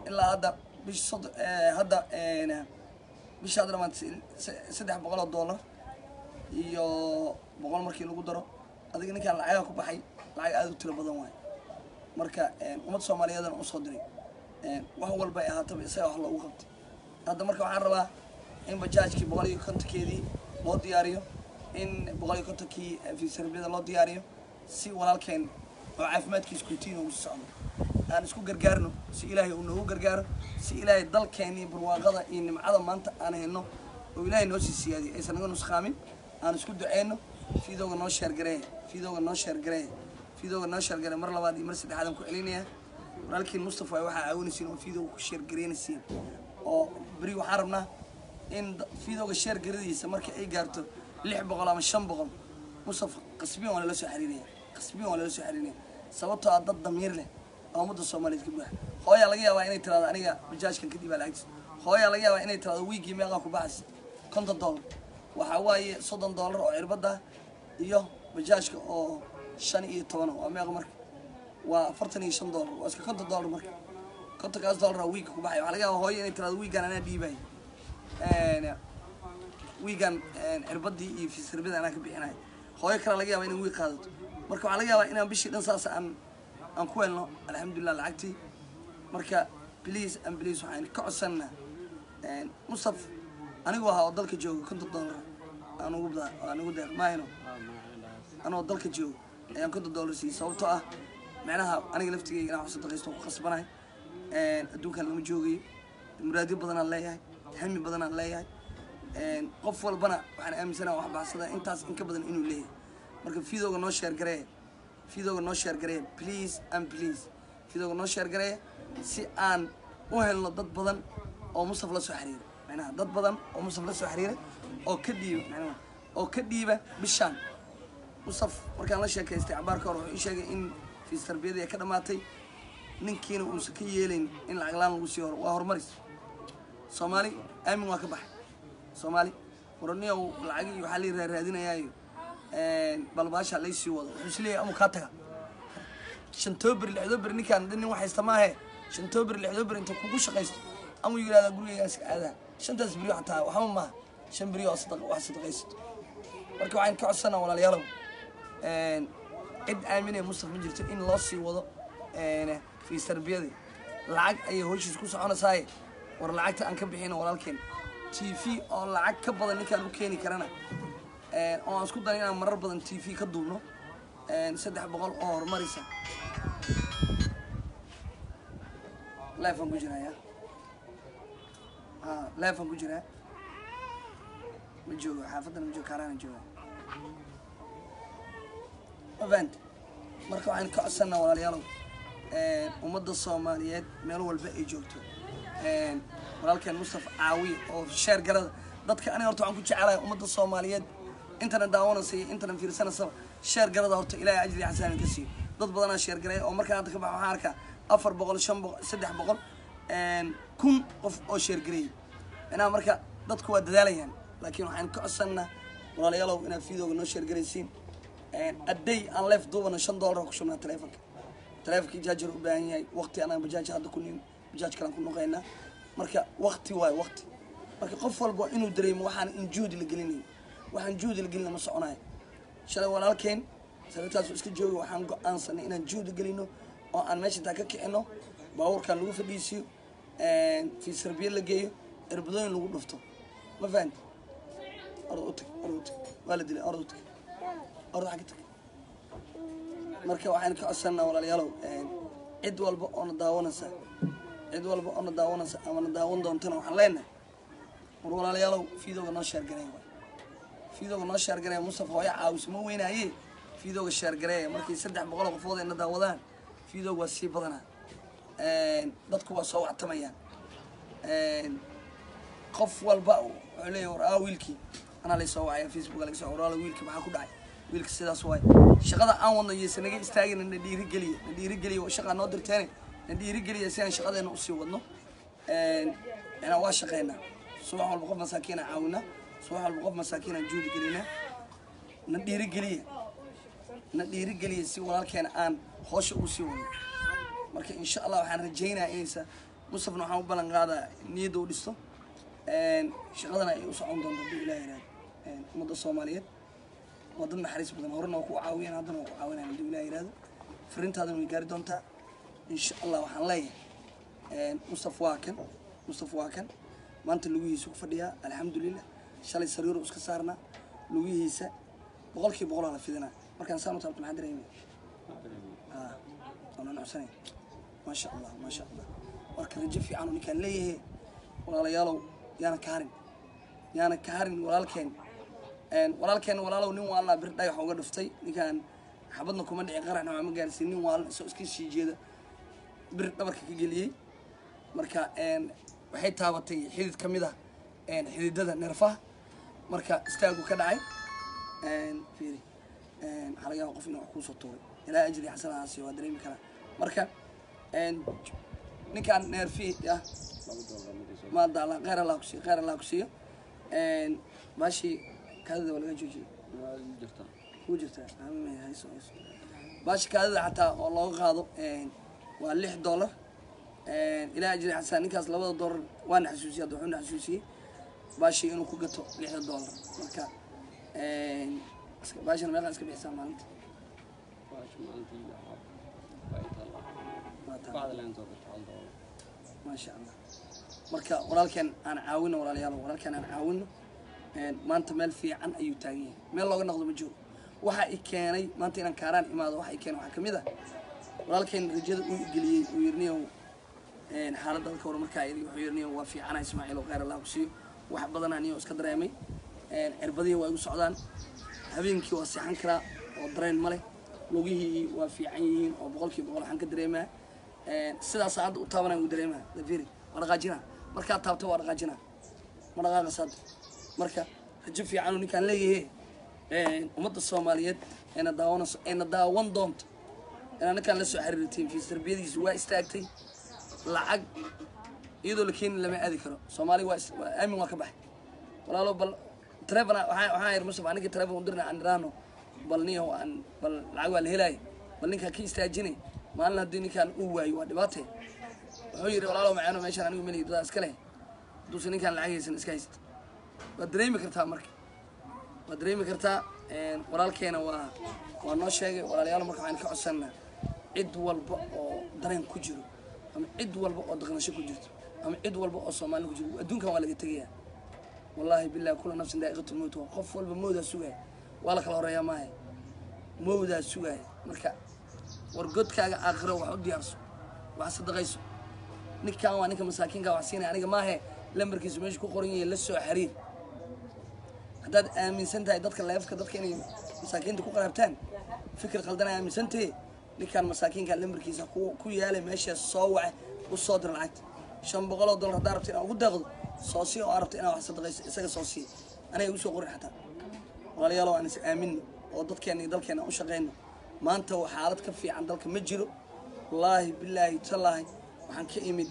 ilaa hadda bish sod hadda een, bisha hadda dhamaantay se- saddex boqol oo doolar iyo boqol markii lagu daro adiga ninkaan lacagaa ku baxay lacag aada u tiro badan waay marka een, ummad soomaaliyeedana usoo diray een, wax walba ay ahaataba isaga wax loogu qabtay hadda marka waxaan rabaa in bajaajkii boqol iyo kontonkeedii loo diyaariyo in boqol iyo kontonkii fiisarbiyada loo diyaariyo si walaalkeen oo caafimaadkiisa kutiin ugu socdo aan isku gargaarno si ilaahay uu noogu gargaaro si ilaahay dalkeeni barwaaqada iyo nimcada maanta aan hayno oo ilaahay noo sii siyaadiyo aysan naga nusqaamin aan isku duceyno fiidooga noo sheergareeya fiidooga noo sheergareeya fiidooga noo sheergareeya mar labaad iyo mar saddexaad aan ku celinaya walaalkiin mustafa waxaa caawinaysiin oo fiidooga ku sheergareynaysiin oo beri waxaan rabnaa in da- fiidooga sheergaradiisa marka ay gaarto lix boqol ama shan boqol mustafa qasbiyan waa lala soo xiriiraya qasbiyan waa lala soo xiriiraya sababtoo ah dad damiir leh oo ummadda soomaaliyeed ka buuxa hooyaa laga yaabaa inay tirahdo aniga bajaajkan kadib aa lacagtiisa hooyaa laga yaabaa inay tirahdo wiigii meeqaa ku baxaysa konton doolar waxaa waaye soddon doolar oo cirbada iyo bajaajka oo shan iyo toban waa meeqa marka waa afartan iyo shan doolar waa iska konton doolar marka kontonkaas doolar oo wiigga ku baxay waxaa laga yaabaa hooyo inay tirahdo wiiggan anaa dhiibay wiigan cirbadii iyo fiisarbida anaa ka bixinay hooyo kale laga yaaba inay wiig qaadato marka waxaa laga yaabaa inaan bishii dhan saas aan aan ku helno alxamdulilah lacagtii marka please and please waxaan ka codsanaa mustaf anigu ahaa oo dalka jooga konton doolar aan ugu da aan ugu deeq maahino anoo dalka jooga ayaan konton doolar siiyey sababtoo ah macnaha aniga laftigeyga inaan wax sadaqaysto ku khasbanahay adduunkan lama joogayo muraadyo badanaan leeyahay hami badanaan leeyahay qof walbana waxaan aaminsanaha wax baxsada intaas in ka badan inuu leeyahay marka fiidooga noo sheergareeya fiidooga noo sheergareeya please and please fiidooga noo sheergareeya si aan u helno dad badan oo mustaf la soo xiriira macnaha dad badan oo mustaf la soo xiriira oo ka dhiiba macnaha oo ka dhiiba bishaan mustaf markaan la sheekaystay cabaarka hore wuxuu ii sheegay in fiis tarbiyadii ay ka dhammaatay ninkiina uusan ka yeelayn in lacag laan lagu sii horo waa horumaris soomaali aamin waa ka baxay soomaali waraniyow lacagii waxaa lii raaraadinayaayo balbaasha laysii wado wuxuu is leeyahay amuu kaa taga shantoo beri lixdoo beri ninkaan nin wax haysta maahe shantoo beri lixdoo beri inta kugu shaqaysto amuu yidhahdaa gurigaygaa iska aadaa shantaas beri xataa waxba maaha shan beri oo sadaq wax sadaqaysato marka waxaan ka codsanaa walaalayaalow cid aaminaya mustaf ma jirto in loo sii wado fiis tarbiyadii lacag ayay howshiis ku soconaysaaye war lacagta aan ka bixino walaalkeen t v oo lacag ka badan ninkaan u keeni karana oo aan isku dayo inaan marar badan t v ka duubno saddex boqol oo horumaraysa life aan ku jiraya ha life aan ku jiraa ma joogo xaafadana ma joogo kaaraana jooga ma fahanti marka waxaan ka codsanaa walaalayaalow ummadda soomaaliyeed meel walba ay joogto walaalkeen mustafa caawiye oo sheer garada dadka aniga horta waxaan ku jecelahay ummadda soomaaliyeed intana daawanaysa iyo intana fiirsanaysaba sheer garada horta ilaahay ajri xasaanin ka siiyo dad badanaa sheer garay oo markaan hadda ka baxa waxaan arkaa afar boqol shan boqol saddex boqol kun qof oo sheer gareeyay macnaha marka dadku waa dadaalayaan laakiin waxaan ka codsanaa walaalayaalow inaad fiidooga noo sheer garaysiin adday aan leef duubana shan doolar ku shubnaa taleefonka taleefonkii jaajar u baahan yahay waqti anaan bajaaj hadda ku nin bajaaj kalaan ku noqaynaa marka waqti waayo waqti marka qof walba inuu dareemo waxaan in juhdi la gelinayo waxaan juhdi la gelina ma soconayo shalay walaalkeen sababtaasu iska jooga waxaan go-aansanay inaan juhdi gelino oo aan meesha intaan ka kicino baabuurkaan lagu fadhiisiyo fiis sarbiye la geeyo erbadooyin lagu dhufto ma fahanti orda u tag orda u tag waa la dilay orda u tag orda xagga tag marka waxaan ka codsanaa walaalayaalow cid walba oo na daawanaysa cid walba oo na daawanaysa ama na daawan doontana waxaan leenahay war walaalayaalow fiidooga noo sheergareey waay fiidooga noo sheergareeya mustafa hooyo caawis ma weynaaye fiidooga sheergareeya markii saddex boqol oo qofood ay na daawadaan fiidooga waa sii badanaa dadku waa soo wactamayaan qof walba wuxuu leeyahy war aa wiilkii anaa lay soo wacaya facebook laga soo waraala wiilkii maxaa ku dhacay wiilka sidaas waay shaqada aan wadno yeyse naga istaagina na dhiirigeliya na dhiirigeliya shaqaa noo dirteene na dhiirigeliya si aan shaqadeena usii wadno inaan waa shaqeynaa subax walba qof masaakiin aan caawinaa subax walba qof masaakiin aan juudi gelinaa na dhiirigeliya na dhiirigeliya si walaalkeena aan hoosha ugu sii wadno marka insha allah waxaan rajaynayaa inaysa mustafna waxaan u ballan qaadaa niyadda u dhisto shaqadana ay u socon doonto hadduu ilaah yiraahdo ummadda soomaaliyeed waa dad naxariis badan horena waa ku caawiyeen haddana waa ku caawinayan hadduu ilaah yiraahdo fariintaadana way gaari doontaa insha allah waxaan leeyahay mustaf waa kan mustaf waa kan maanta lugihiisa ku fadhiyaa alxamdulilah shalay sariiru iska saarnaa lugihiisa boqolkiiba boqol aa la fidinaa markaan saan u taabto maxaa dareemaya ah waana nucsanay maasha allah maasha allah marka rajo fiican oo ninkaan leeyahay walaalayaalow yaana ka harin yaana ka harin walaalkeen walaalkeen walaalow nin waalnaa bir dhagax uga dhuftay ninkaan xabadna kuma dhici qaraxna waa ma gaarsiin nin waalna isoo iska sii jeeda bir dhabarka ka geliyey marka waxay taabatay xidid ka mid ah xididada neerfaha marka istaagu ka dhacay fiiri waxaa laga yaaba qof inuu wax kuusoo tuuray ilaa ajri xasanahaasi waa dareemi karaa marka ninkaan neerfi ah maada alla kheyr allah kusiiyo kheyr allah kusiiyo baashii kaadida waa laga joojiyey jirtaa kuu jirtaa Amiin, hayso hayso baashii kaadida xataa oo looga qaado waa lix dollar ilaa ajri xasan ninkaas labada dollar waana xasuusiyey hadda wuxuuna xasuusiyey baashii inuu ku gato lixda dollar marka iska- baashana meeqa iska bixisaa maalinta baash maalintii waxaa waa i taallaa Waa taa. bacda leentoo gata hal doolar maasha allah marka walaalkeen aan caawino walaalayaal walaalkeen aan caawino maanta meel fiican ayuu taagan yahay meel looga noqdo ma jiro waxa i keenay maanta inaan kaaraan imaado waxa i keenay waxaa kamid ah walaalkeen rajada uu geliyey uu yirniyow xaaladda dadka hore markaa iri wuxuu yirniyow waa fiicana ismaaciil oo kheyr allah ku siiyo wax badan aniyo iska dareemay cirbadihii waa igu socdaan habeenkii waa seexan karaa oo dareen ma leh lugihii waa fiican yihiin oo boqolkiiba boqol waxaan ka dareemaa sidaas hadda u taabanaya u dareemaa dafiri waa dhaqaajinaa markaad taabto waa dhaqaajinaa ma dhaqaaqas hadda marka rajo fiican oo ninkaan leeyahay ummadda soomaaliyeed eena daawanayso eena daawan doonto inaa ninkaan la soo xiriirtiin fiis tarbiyadiisa waa istaagtay lacag iyadoo la keeni lama aadi karo soomaaliga waa is- waa aamin waa ka baxay walaalo bal telefon waxaa waxaa yar musaf aniga telefon u dirna aan iraano bal niyo aan bal lacag waa la helaaya bal ninkaan ka istaajinay maalin haddii ninkaan uu waayo waa dhibaatee wuxuu yidhi walaalo macaano meeshaan anigu meli dadaa iska leh hadduusan ninkaan lacag haysan iska haysta waad dareemi kartaa marka waad dareemi kartaa walaalkeena waa waa noo sheegay walaalayaal marka waxaan ka codsanaa cid walba oo dareen ku jiro ama cid walba oo daqnasho ku jirto ama cid walba oo soomaali ku jiro adduunkan waa laga tegayaa wallaahi billahi kula nafsin daa'iqatu lmowt waa qof walba mowdaa sugaya waa la kala horeeyaa maahe mowdaa sugaya marka war godkaaga aakhiro wax u diyaarso wax sadaqayso ninkan waa ninka masaakiinka wax siinaya aniga maahe lambarkiisu meesha ku qoran yahay la soo xiriir haddaad aaminsan tahay dadka leefka dadka inay masaakiinta ku qaraabtaan fikir qaldan ay aaminsantahe ninkaan masaakiinka lambarkiisa ku ku yaalay meeshaas soo wace u soo dir lacagta shan boqol oo dollar haddaa rabta inaad ugu deeqdo soo sii oo arabta inaad wax sadaqayso isaga soo sii aniga igu soo qorin xataa walaalayaal aan is aaminno oo dadkeena iyo dalkeena aan u shaqayno maanta waa xaalad ka fiican dalka ma jiro wallaahi bilaahi tallaahi waxaan ka imid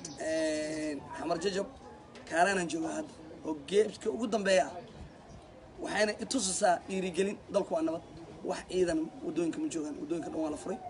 xamar jajab kaaraanaan jooga hadda oo geebka ugu dambeeya ah waxayna itusisaa dhiirigelin dalku waa nabad wax ciidan wadooyinka ma joogaan wadooyinka dhan waa la furay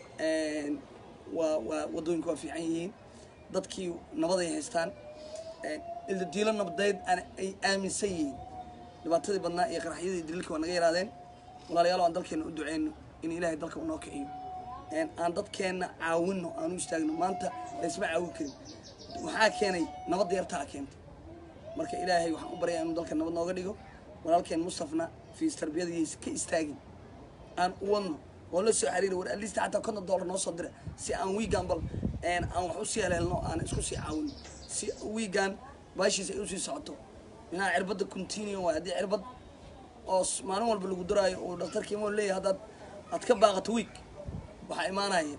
waa waa wadooyinka waa fiican yihiin dadkii nabad ay haystaan ildadiilo nabadeed aan ay aaminsan yihiin dhibaatadii badnaa iyo qaraxyadii daliilka waa naga yaraadeen walaalayaal aan dalkeena u duceyno in ilaahay dalka unoo kiciyo aan dadkeenna caawinno aan u istaagno maanta laysma caawin karin waxaa keenay nabadda yartaa keentay marka ilaahay waxaan u baryaa inuu dalka nabad nooga dhigo walaalkeen mustafna fiis tarbiyadiisa ka istaagin aan u wadno oo la soo xiriira war alista xataa konton dollar noo soo dira si aan wiigan bal aan wax usii heleelno aan isku sii caawino si wiigan baashiisa ay usii socoto inaa cirbadda continue waay haddii cirbad oo s- maalin walba lagu daraayo uu dhakhtarka imoo leeyahay haddaad aad ka baaqato wiig waxaa imaanaya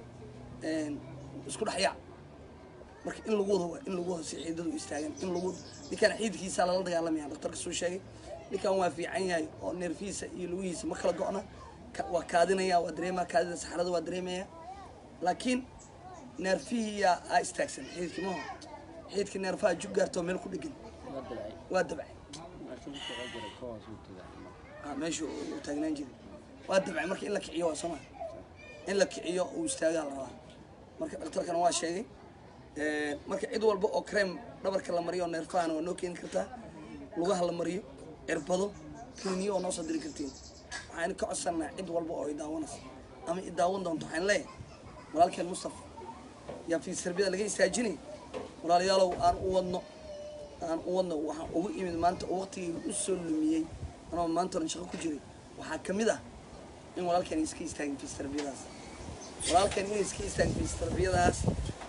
isku dhexyaac marka in lagu wado waa in lagu wado si xiidadu istaagan in lagu ninkaan xiidkiisa lala dagaalamaya dhakhtarka suu sheegay ninkan waa fiican yahay oo neerfihiisa iyo lugihiisa ma kala go'na ka- waa kaadinaya waa dareemaya kaadida saxarada waa dareemaya laakiin neerfihiyaa aa istaagsan xiidkii maho xiidkii neerfaha jug gaartoo meel ku dhegan waa dalcay waa dabcay meesha ku soo jiray ka hoos u tagay ah, meeshu uu taagnaan jiray waa dabcay marka in la kiciyo waa soma in la kiciyo uu istaagaa la rabaa marka dhakhtarkana waa sheegay marka cid walba oo cream dhabarka la mariyo oo neerfahana waa noo keeni kartaa lugaha la mariyo cirbado kiniyo oo noo soo diri kartiin waxaan ka codsanaa cid walba oo i daawanaysa ama i daawan doonto waxaan leeyahay walaalkeen mustafa yaa fi sarbiyada laga istaajinay walaalayaalow aan u wadno aan u wadno waxaan ugu imid maanta oo waqtigii u soo lumiyey anoo maanta oran shaqo ku jiray waxaa ka mid ah in walaalkeen iska istaagin fi sarbiyadaas walaalkeen inay iska istaagin fi sarbiyadaas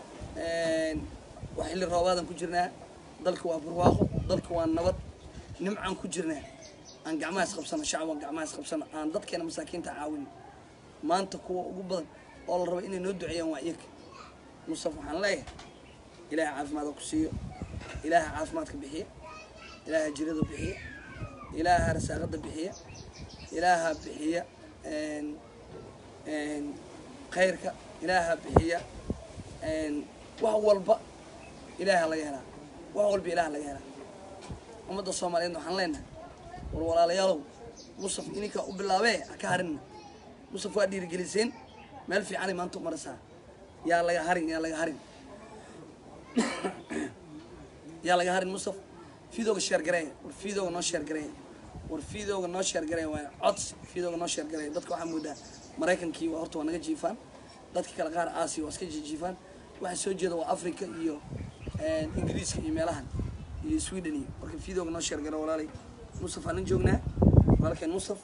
waa xilli roobaadan ku jirnaa dalka waa barwaaqo dalka waa nabad nimcaan ku jirnaa aan gacmaha isqabsano shacab aan gacmaha isqabsano aan dadkeena masaakiinta caawin maanta kuwa ugu badan oo la rabo inay noo duceeyaan waa iyaga mustaf waxaan leeyahay ilaaha caafimaadka ku siiyo ilaaha caafimaadka bixiya ilaaha jirada bixiya ilaaha rasaaqada bixiya ilaaha bixiya khayrka ilaaha bixiya wax walba ilaaha laga helaa wax walba ilaaha laga helaa ummadda soomaaliyeed waxaan leenahay war walaalayaalow mustaf ininkaa u bilaabee ha ka harinna mustaf waa dhiirigeliseen meel fiicanay maanta u maraysaa yaa laga harin yaa laga harin yaa laga harin mustaf fiidooga sheer gareeya war fiidooga noo sheer gareeya war fiidooga noo sheer gareeya waa codsi fiidooga noo sheer gareeya dadka waxaa moodaa maraykankii waa horta waa naga jiifaan dadka kale qaar aasiya waa iska jiifaan waxa soo jeeda waa africa iyo ingiriiska iyo meelahan iyo sweden iyo marka fiidooga noo sheer gareeya walaalay mustaf aanan joognaa walaalkeen mustaf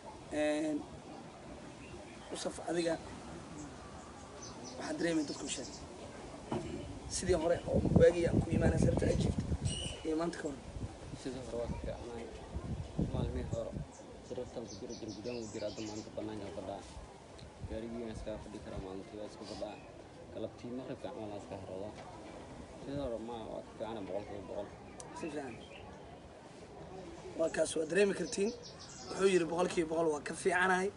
mustaf adiga waxaa dareemay dadku sheeg sidii hore oo waagii aan ku imaanay sababta ay jirta iyo maanta ka hor sidii hore waa ka fiicnay maalmihii hore siraftan ku jira jirgudaan u jira hadda maanta banaanka fadhaa gaarigiina iskaga fadhi karaa maalintii waa iska fadhaa galabtii maqribka camal waa iska harooda sidii hore ma waa ka fiicana boqolkiiba boqol si fiican waa kaas waa dareemi kartiin wuxuu yidhi boqolkiiba boqol waa ka fiicanahay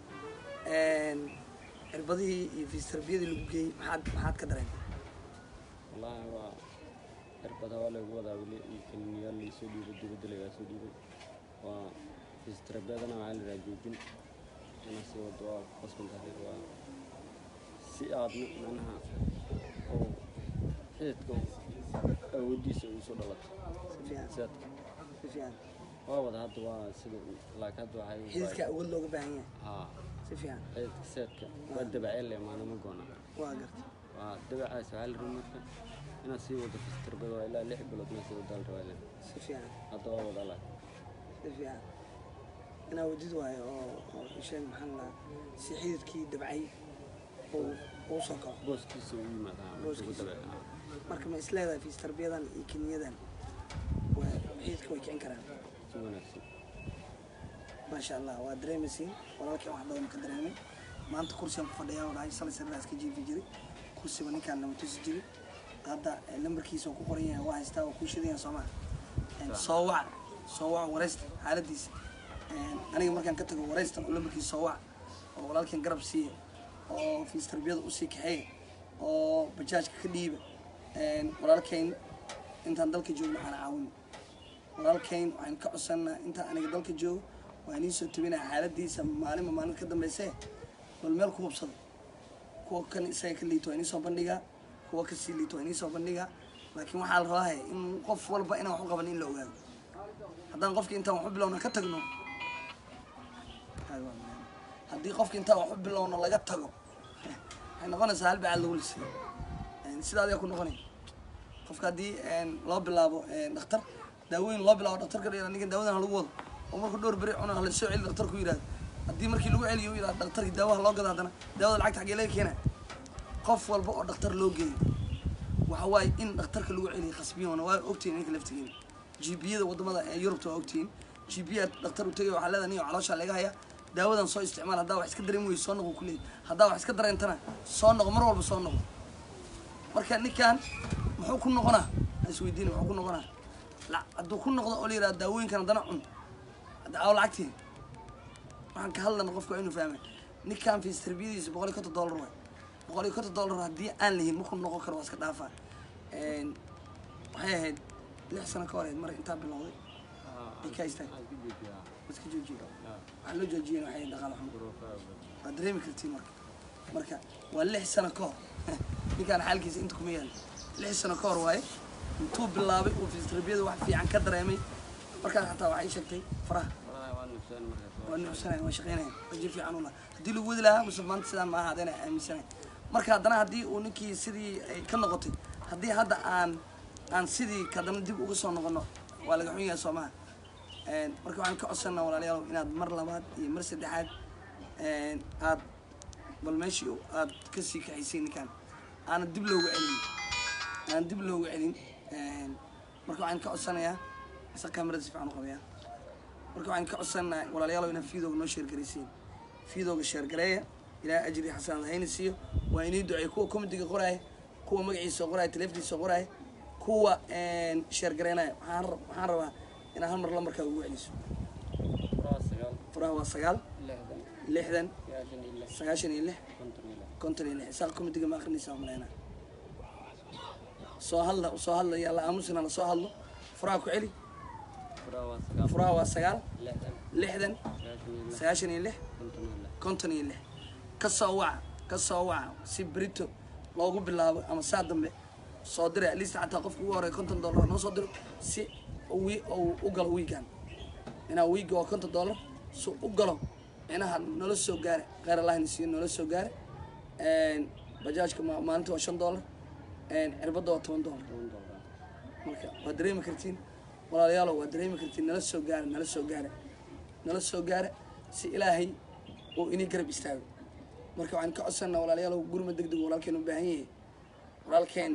cirbadihii iyo fiistarbiyadii lagu geeyey maxaad maxaad ka dareentay wallaahi waa cirbada waa lagu wadaa weli iyo kaniiniyaal laysoo dhiibay dibadda lagaa soo dhiibay waa fiistarbiyadana waxaa la yidhaha joojin ina sii wado waa qasban tahay waa si aad macnaha oo xididka awoodiisa ugu soo dhalato si fiican sidaadka si fiican waa wada hadda waa sida laakiin hadda waxay u xididka baahan- awood looga baahan yahay haa si fiican xididka seedka waa dabaceel leh maanama goona waa gartay waa dabacaas waxaa la rabay marka inaad sii wado fiistarbada waa ilaa lix bilood inaad sii wadaal rabaa si fiican hadda waa wada laa si fiican inaa wadid waayo oo oo isheeg maxaan lahaa si xididkii dabcay uu uu soo kaco booskiisa u yimaada Booskiisa. ugu dabeec marka ma is leedahay fiistarbiyadan iyo kiniyadan waa xididka way kicin karaan si wanaagsan maasha allah waa dareemaysiin walaalkeen wax badan ka dareemay maanta kursigan ku fadhiyaa oo dhahay shalay sariiraas ka jiifi jiray kursiba ninkaan nama tusi jiray hadda eh, lambarkiisa oo ku qoran yahay waa haystaa waa kuu shidaya soo maha soo wac soo wac waraysta xaaladiisa Eh, aniga markaan ka tago waraysta oo lambarkiisa soo wac oo walaalkeen garab siiya oo fiis tarbiyada usii kaxeeya oo bajaajka ka dhiiba Eh, walaalkeyn intaan dalka joogno aan caawin walaalkeyn waxaan ka codsanaa intaan aniga dalka joogo waa inii soo tabinaa xaaladiisa maalinba maalin ka dambeyse bal meel ku hubsada kuwa kan isaga ka liito waa inii soo bandhigaa kuwa kasii liito waa inii soo bandhigaa laakiin waxaa la rabaa in qof walba inaan wax u qaban in la ogaado haddaan qofki intaan wax u bilowna ka tagno haddii qofki intaan wax u bilowno laga tago waxay noqonaysaa hal bacaad lagu lisay sidaa ayaa ku noqonay qofka haddii loo bilaabo dhakhtar daawooyin loo bilaabo dhakhtarka dheer ninkan daawadan ha lagu wado oo markuu dhowr beri cuno hala soo celi dhakhtarku yidhahdo haddii markii lagu celiyo yidhahdo dhakhtarkii daawaha loo gado haddana daawada lacagta xaggee laga keena qof walba oo dhakhtar loo geeyo waxa waaye in dhakhtarka lagu celiyo khasbiyoona waa ogtihiin ninka laftigeena gbiyada wadamada ee yurubta waa ogtihiin gbiya dhakhtar u tegay waxaa leedahay niyo calooshaa laga haya daawadan soo isticmaal haddaa wax iska dareemi weyso soo noqo kuleeyahy haddaa wax iska dareentana soo noqo mar walba soo noqo marka ninkan muxuu ku noqonaa ha isweydiina muxuu ku noqonaa la- hadduu ku noqdo oo la yidhahdo daawooyinkan haddana cun hadda aawo lacagtii waxaan ka hadlana qofka waa inuu fahmay ninkan fiis tarbiyadiisa boqol iyo konton dollar waay boqol iyo konton dollar haddii aan lihin markuu noqon karo waa iska dhaafaa Een, waxay ahayd lix sano ka horeed mar intaa bilowday ay ka istaag iska joojiye waxaa loo joojiyeen waxay ahayd dhaqaale xumo waad dareemi kartiin marka marka waa lix sano ka hor ninkaan xaalkiisa inta kuma yaal lix sano ka hor waaye intuu bilaabay uu fisioterabiyada wax fiican ka dareemay markaas xataa waxay sheegtay faraha Walahi waa nufseen markaas waa- waa nuuxsanay waa shaqeynaya rajo fiican una haddii lagu wadi lahaa muse maanta sidaan maaha hadayna aaminsanay marka haddana haddii uu ninkii sidii ay ka noqotay haddii hadda aan aan sidii kadana dib uga soo noqono waa laga xun yahay soo maha Een, marka waxaan ka codsanaa walaalayaal inaad mar labaad iyo mar saddexaad een, aad bal meeshii aad ka sii kaxaysay ninkaan aanan dib looga celin aan dib looga celin Een, marka waxaan ka codsanayaa isa kamerada si fiican u qabayaa marka waxaan ka codsanahay walaalayaal inaad fiidooga noo sheergaraysiin fiidooga sheergareeya ilaa ajri xasanad hayna siiyo waa inii duceey kuwa komitiga qoraaya kuwa magaciisa qoraaya taleefankiisa qoraaya kuwa een, sheergareynaya waxaan rab- waxaan rabaa inaad hal mar lambarkaa ugu celiso Furaha sagaal, furaha waa sagaal lixdan, lixdan sagaashan iyo lix, sagaashan iyo lix konton iyo lix. konton iyo lix isaaq komitiga ma akrinaysaa maleyna soo hadla soo hadla yaa la aamusina la soo hadlo furaha ku celi Furaha waa sagaal, furaha waa sagaal lixdan, lixdan sagaashan iyo lix, sagaashan iyo lix konton iyo lix. konton iyo lix ka soo waca ka soo waca si berito loogu bilaabo ama saa dambe soo diray at least xataa qofka ugu horeeya konton dollar noo soo diro si wi uu u galo wiigan inaa wiiga waa konton dollar si u galo inaha nala soo gaare kheyr allahna siiyo nala soo gaare bajaajka ma- maalinta waa shan dollar cirbadda waa toban dollar Toban dollar. marka waa dareemi kartiin walaalayaalo waa dareemi kartiin nala soo gaare nala soo gaare nala soo gaare si ilaahay uu inii garab istaago marka waxaan ka codsanaa walaalayaal gurma deg deg walaalkeen u baahan yahay walaalkeen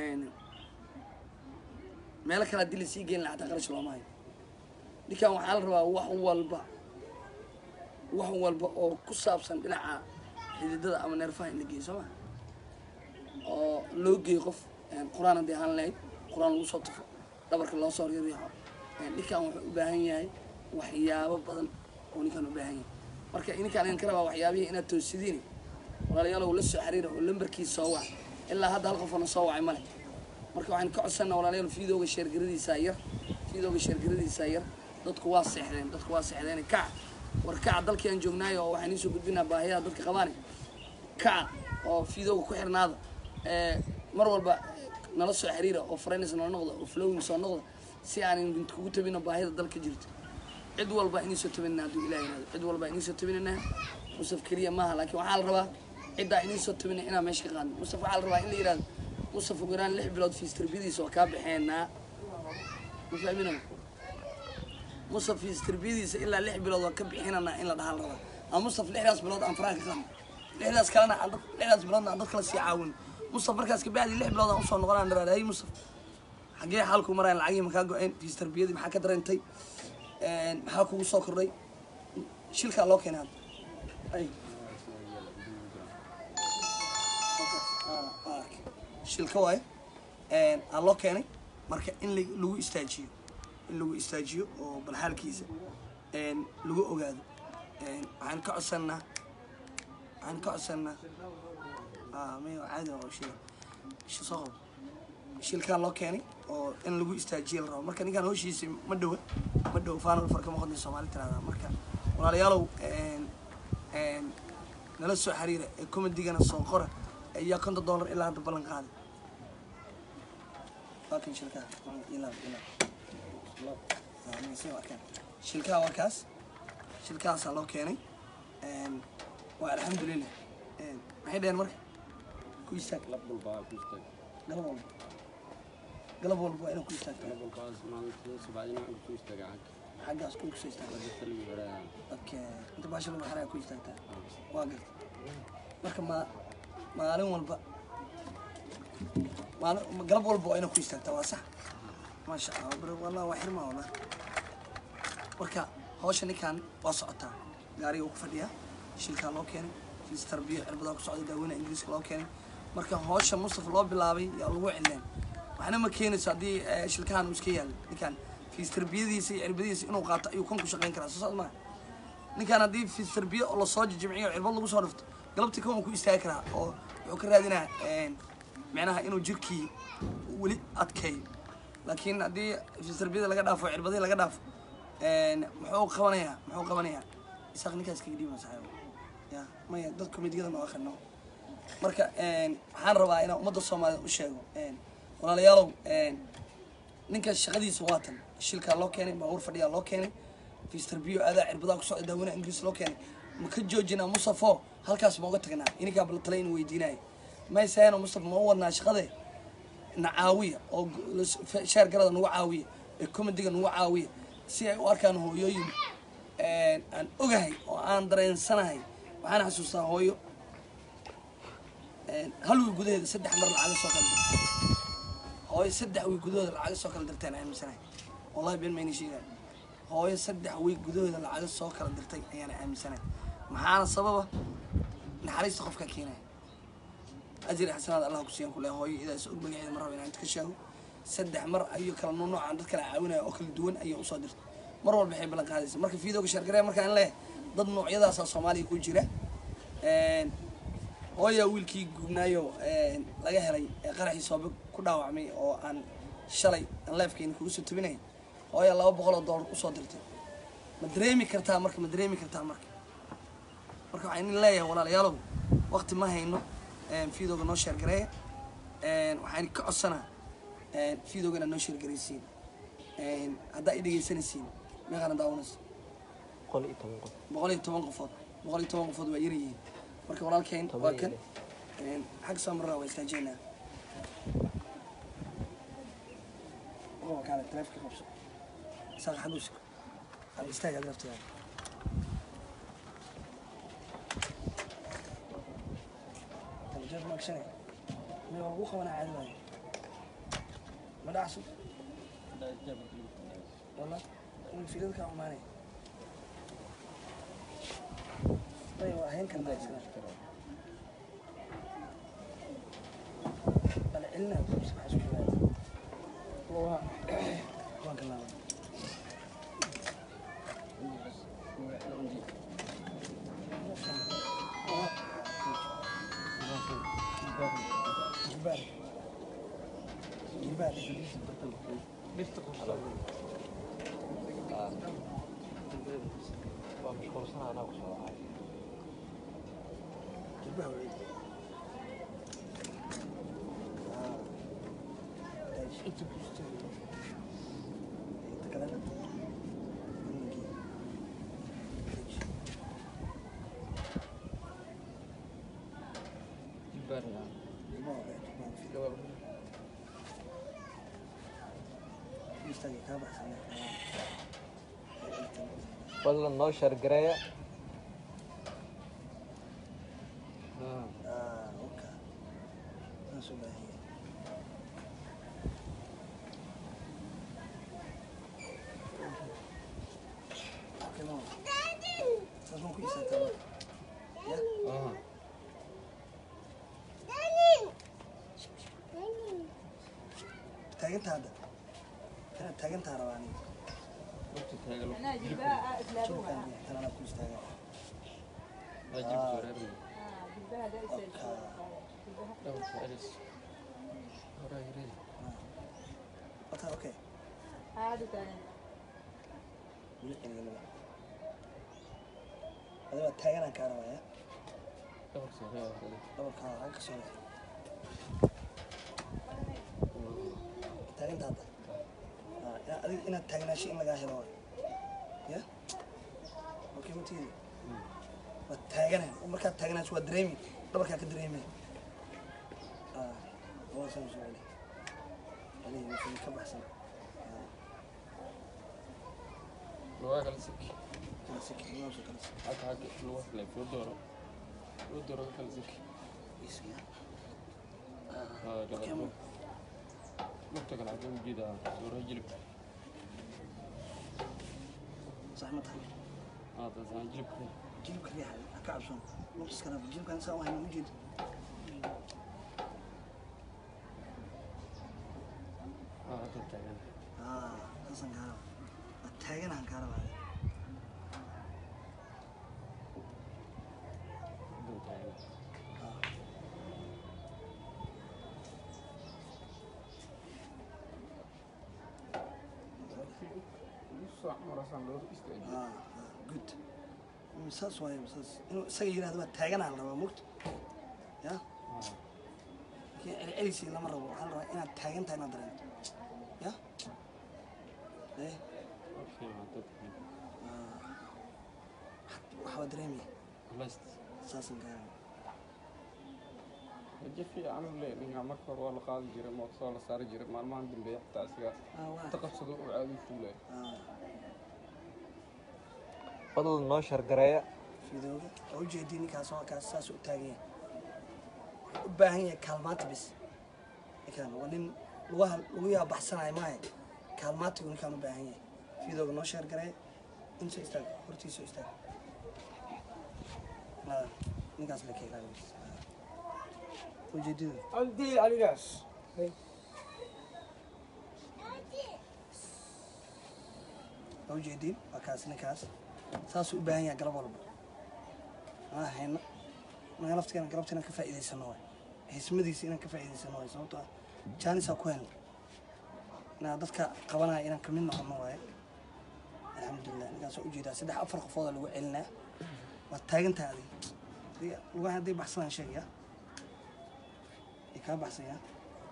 meelo kale haddii lasii geyn lahaa xataa qarash looma hayo ninkan waxaa la rabaa wax walba wax walba oo ku saabsan dhinaca xididada ama neerfaha in la geeyo soo ma oo loo geeyo qof qur-aan haddii ahaan lahayd qur-aan lagu soo tufo dhabarka loo soo riixo ninkan wuxuu u baahan yahay waxyaabo badan oo ninkan u baahan yahay marka ninkaan idin ka rabaa waxyaabihii inaad toosidiin walaalayaalow la soo xiriira oo lambarkiisa soo wac ilaa hadda hal qofana soo wacay male marka waxaan ka codsanaa walaalayaal fiidooga sheergaradiisa yar fiidooga sheergaradiisa yar dadku waa seexdeen dadku waa seexdeen kac war kaca dalkii aan joognaayo oo waxaan iisoo gudbinaa baahiyaha dadka qabaane kaca oo fiidooga ku xirnaada ee mar walba nala soo xiriira oo friends noo noqda oo flowing soo noqda si aan kugu tabino baahida dalka jirta cid walba inii soo tabinana hadduu ilaah yihahdo cid walba inii soo tabinana musaf keliya maaha laakiin waxaa la rabaa ciddaa inii soo tabina inaan meesha ka qaadno musaf waxaa la rabaa in la yihahdo musaf ugu yaraan lix bilood fiis tarbiyadiisa waa kaa baxeenaa ma fahmina musaf fiis tarbiyadiisa ilaa lix bilood waa ka bixinanaa in la dhahaa la rabaa ama musaf lixdaas bilood aan faraha ka qaadno lixdaas kalena aan dad lixdaas biloodna aan dad kala sii caawin musaf markaas kabacdi lix bilood aan usoo noqonaan dharaad hay musaf xaggee xaalku maraan lacagii makaa go-een fiis tarbiyadii maxaa ka dareentay maxaa kugu soo kordhay shilkaa loo keenay hadda ay shilka waaye aa loo keenay marka in la- lagu istaajiyo in lagu istaajiyo oo bal xaalkiisa lagu ogaado waxaan ka codsanaa waxaan ka codsanaa mayo caadi waa shil shi soo qabo shilkaa loo keenay oo in lagu istaajiyo la rabo marka ninkaan hawshiisa ma dhowa ma dhow faanal farka ma qodna soomaali tirahdaa marka walaalayaalow nala soo xiriira ee komedigana soo qora ayaa konton dollar ilaa hadda ballan qaaday waa kan shilkaa ilaab ilaab Waa, mise waa kan. shilkaa waa kaas shilkaasaa loo keenay waa alxamdulilah maxay dhaheen marka ku istaag Lab walba waa ku istaag. galab walba galab walba waa inaa ku istaagtaa Lab walbaas maalintii subaxdina aan ku istaagaa xagga. xaggaas ku kusoo istaagtaa Dadka lagu xirayaa. okay inta baasha lagu xaraa ku istaagtaa waa garta marka ma maalin walba maalin galab walba waa inaa ku istaagtaa waa sax maasha allah bro wallah waa xirmaa wallah marka hawsha ninkan waa socotaa gaariga uu ku fadhiyaa shilkaa loo keenay fiis tarbiya cirbadaa ku socda daaweyna ingiriiska loo keenay marka hawsha mustafa loo bilaabay yaa lagu cileen waxna ma keenayso haddii eh, shilkahan uu iska yaalo ninkan fiis tarbiyadiisa iyo cirbadiisa inuu qaato ayuu kan ku shaqayn karaa soo socda maa ninkan haddii fiis tarbiya oo lasoo jijimciyo cirbad lagu soo dhifto galabtii kan uu ku istaagi karaa oo wuxuu ka raadinaa micnaha inuu jirkii weli adkeeyo laakiin haddii fiis tarbiyada laga dhaafo cirbadihii laga dhaafo muxuu qabanayaa muxuu qabanayaa isaaq ninkaas kaga dhiiba saxaabo ya maya dad komediyada noo akhrino marka een, waxaan rabaa inaan ummadda soomaaliyed u sheego een, walaalayaalow een, ninka shaqadiisa waatan shilkaa loo keenay baabuur fadhiyaa loo keenay fister bio adaa cirbadaa ku socda daawanaha ingiriis loo keenay ma ka joojinaa musafo halkaas ma uga tagnaa ininkaa bal tale in weydiinaya maysaano mustafa ma u wadnaa shaqade na caawiya oo gu- las- fe- sheer garada nagu caawiya ee comediga nagu caawiya si ay u arkaan hooyooyin een, aan ogahay oo aan dareensanahay waxaan xasuustaa hooyo een, hal wiil gudaheeda saddex mar lacaga soo kala dirtay hooyo saddex wiil gudahooda lacaga soo kala dirteen aaminsanahay wallahi been mayna sheegaan hooyo saddex wiil gudahooda lacaga soo kala dirtay ayaan aaminsanahay maxaana sababa naxariista qofka keenaya ajri xasanaad allah ku siiyan kule hooyo idaas og magaceeda mar raba inaan inta ka sheego saddex mar ayuu kala nuunuucaan dad kala caawinaya oo kala duwan ayay usoo dirtay mar walba waxay ballan qaadaysa marka fiidooga shargaree markaan leeyahay dad noocyadaasaa soomaaliya ku jira Een, hooyaa wiilkii gubnaayo een, laga helay ee qaraxii soobe ku dhaawacmay oo aan shalay aan leefkeeni kugu soo tabinay hooyaa laba boqol oo doolar usoo dirtay ma dareemi kartaa marka ma dareemi kartaa marka marka waxaan idin leeyahay walaalayaalow waqti ma hayno een, fiidooga noo sheergareeya een, waxaan ka codsanaa een, fiidooga inaad noo sheergaraysiin een, haddaa i dhegeysanaysiin meeqaana daawanayso boqol iyo toban qof boqol iyo toban qofood boqol iyo toban qofood waa yaryihiin marka walaalkeen Toban waa iyo kan lix. een, xag soo marraa waa istaajeynaa oo kaale taleefka qabso isaaq xag u siko hal istaag aad laftigaa talajeed ma agshanay may waa lagu qabanaa caadi waaye ma dhacso walla in fiilada kaa xumaanay ay waa hayn karnaa isna bal celinaa kubsi maxaa isku yimaada waa waan ka laaban jilbaar jilbaar waa mashquulsan anaa ku soo wacay jilbaha waa ciid inta ku jirta inta kalena istaagay kaa baxsan fadlan noo shargareeya ah oka saas u baahan yahay Okay, mama. Saas ma ku istaagtaa marka? Ya? Taagantaa hadda? Inaad taagantaa rabaa aniga. Jilbkaan biyo, tan anaa ku istaagaa. Wata, okay. Weli celiga laba. Adiga waa taaganaan kaa rabaa, ya? Dhabarkaa waa ka soo wada. Taagantaa hadda? Ah, ina- adiga inaad taagnaasho in lagaa helo waay. Ya? Okay, ma tiidi? waa taaganahay markaad taaganaas waa dareemi dhabarkaa ka dareemay Ah, labada sano soo celi celi wixii ka baxsan Ah, kala siki labada soo kala siki Isi, ya? Ah, okay, ma- sax ma tahay jilibka riixa ha ka cabsoon luqiskana jilibkan saa u hayna ma jeedo Ah, saasaan kaa rabaa waa taaganahan kaa rabaa Ah, ah, good Mm, saas waaye saas inuu isaga yidhahdo waa taaganaan rabaa mugta ya laakiin celcelisii lama rabo waxaa la rabaa inaad taagan tahay inaad dareento ya eh waxbaa dareemaya saasan gaara rajo fiican u leh ninka marka hore waa la qaadi jiray mootasoo la saari jiray maalmahan dambeeya xitaa asiga ah waa inta qabsado uu caadi u fuulay ah fadlan noo shargareeya fidooga oo ujeedii ninkaas waa kaas saas u taagan yahay wuxuu u baahan yahay kaalmaanta bis ninkaan waa nin lugaha luguyaa baxsanaya maahe kaalmaantigu ninkaan u baahan yahay fidooga noo sheer garee insoo istaag hortiisoo istaag Ah, ninkaas la ka ilaalin ujeedada cabdi aligaas waa ujeediin waa kaas ninkaas saasuu u baahan yahay galab walba maa hayno naga laftigeena galabta inaan ka faa'iidaysano waay hismadiisa inaan ka faa'iidaysano waay sababtoo ah jaanisaa ku helna inaan dadka qabanaya inaan kamid noqono waaye alxamdulilah ninkaas waa ujeedaa saddex afar qofooda lagu celinaa waad taagan tahay adiga adiga lugaha hadday baxsanaan sheegaya ay kaa baxsayaan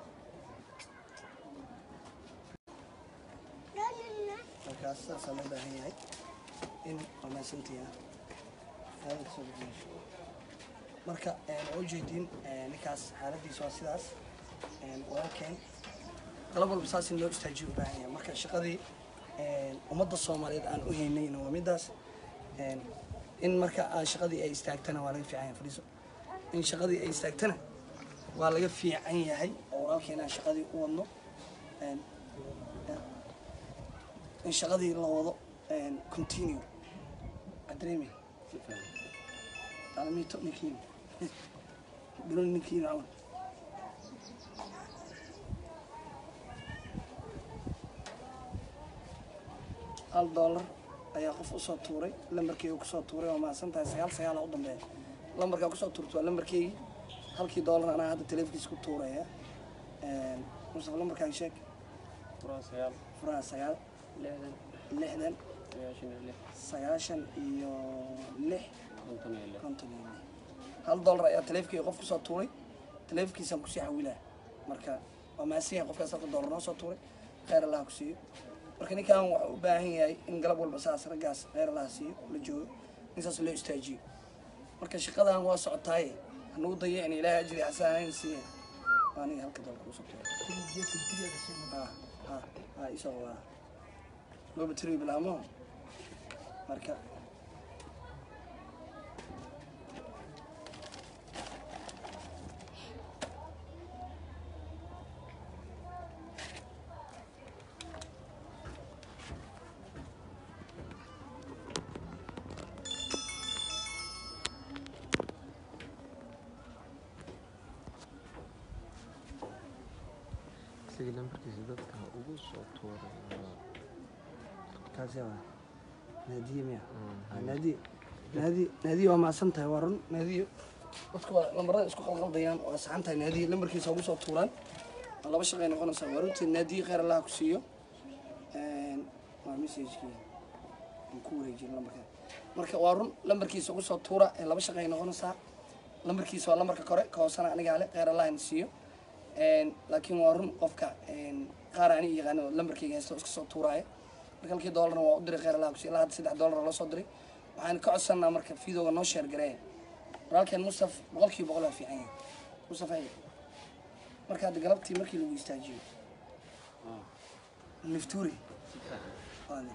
markaas saasaa loo baahan yahay in wanaagsantiina aada kasoo gudbinayso marka waa ujeediin ninkaas xaaladiisa waa sidaas walaalkeen qalab walba saas in loo istaajiyo u baahan yahay marka shaqadii ummadda soomaaliyeed aan u haynayna waa midaas in marka aa shaqadii ay istaagtana waa laga fiican yahay fadhiiso in shaqadii ay istaagtana waa laga fiican yahay oo walaalkeen aan shaqadii u wadno in shaqadii la wado continue adreemi alamiito ninkiina bilon ninkiina camal hal dollar ayaa qof usoo tuuray lambarkeyga kusoo tuuray waa mahadsan tahay sagaal sagaala u dambeeya lambarkaa kusoo tuurta waa lambarkeygii halkii dollar anaa hadda teleefonkiisa ku tuuraya mustafa lambarkaan sheeg furaha sagaal furaha sagaal lixdan lixdan sagaashan iyo lix sagaashan iyo lix konton iyo lix konton iyo lix hal dollar ayaa taleefkeyga qof kusoo tuuray taleefkiisaan kusii xawilaa marka waa mahadsan yahay qofkaas halka dollar noo soo tuuray kheyr allaha ku siiyo marka ninkan waxaa u baahan yahay in galab walba saas raggaas kheyr allaha siiyo la joogo in saas loo istaajiyo marka shaqadan waa socotaaye hanugu daya in ilaahay ajri xasanayn siiya waa aniga halka dollar kusoo tuuray ah ah ah isagoo waa looba tiri bilaamo marka sidii lambarkiisa dadka ugu soo tuuray kaasi waa naadiye miya Ah, naadiye naadiye naadiye waa mahadsan tahay waa run naadiye dadku waa lambarada isku qalqaldayaan waa saxan tahay naadiye lambarkiisa ugu soo tuuraan waa laba shaqay noqonaysaa waa runtii naadiye kheyr allaha ku siiyo Een, waa messagekii aan ku wareejin lambarka marka waa run lambarkiisa ugu soo tuura ee laba shaqay noqonaysaa lambarkiisa waa lambarka kore ka hoosana anigaa le kheyr allaha in siiyo Een, laakiin waa run qofka een, qaar ani yaqaano lambarkayga haysto iska soo tuuraayo marka halkii doolarna waa u diray kheyr allaha kusi ilaa hadda saddex doolar loo soo diray waxaan ka codsanaa marka fiidooga noo sheer gareeya walaalkeen mustaf boqolkiiba boqol waa fiican yahay mustaf ay marka hadda galabtii markii lagu istaajiyo niftuuri waane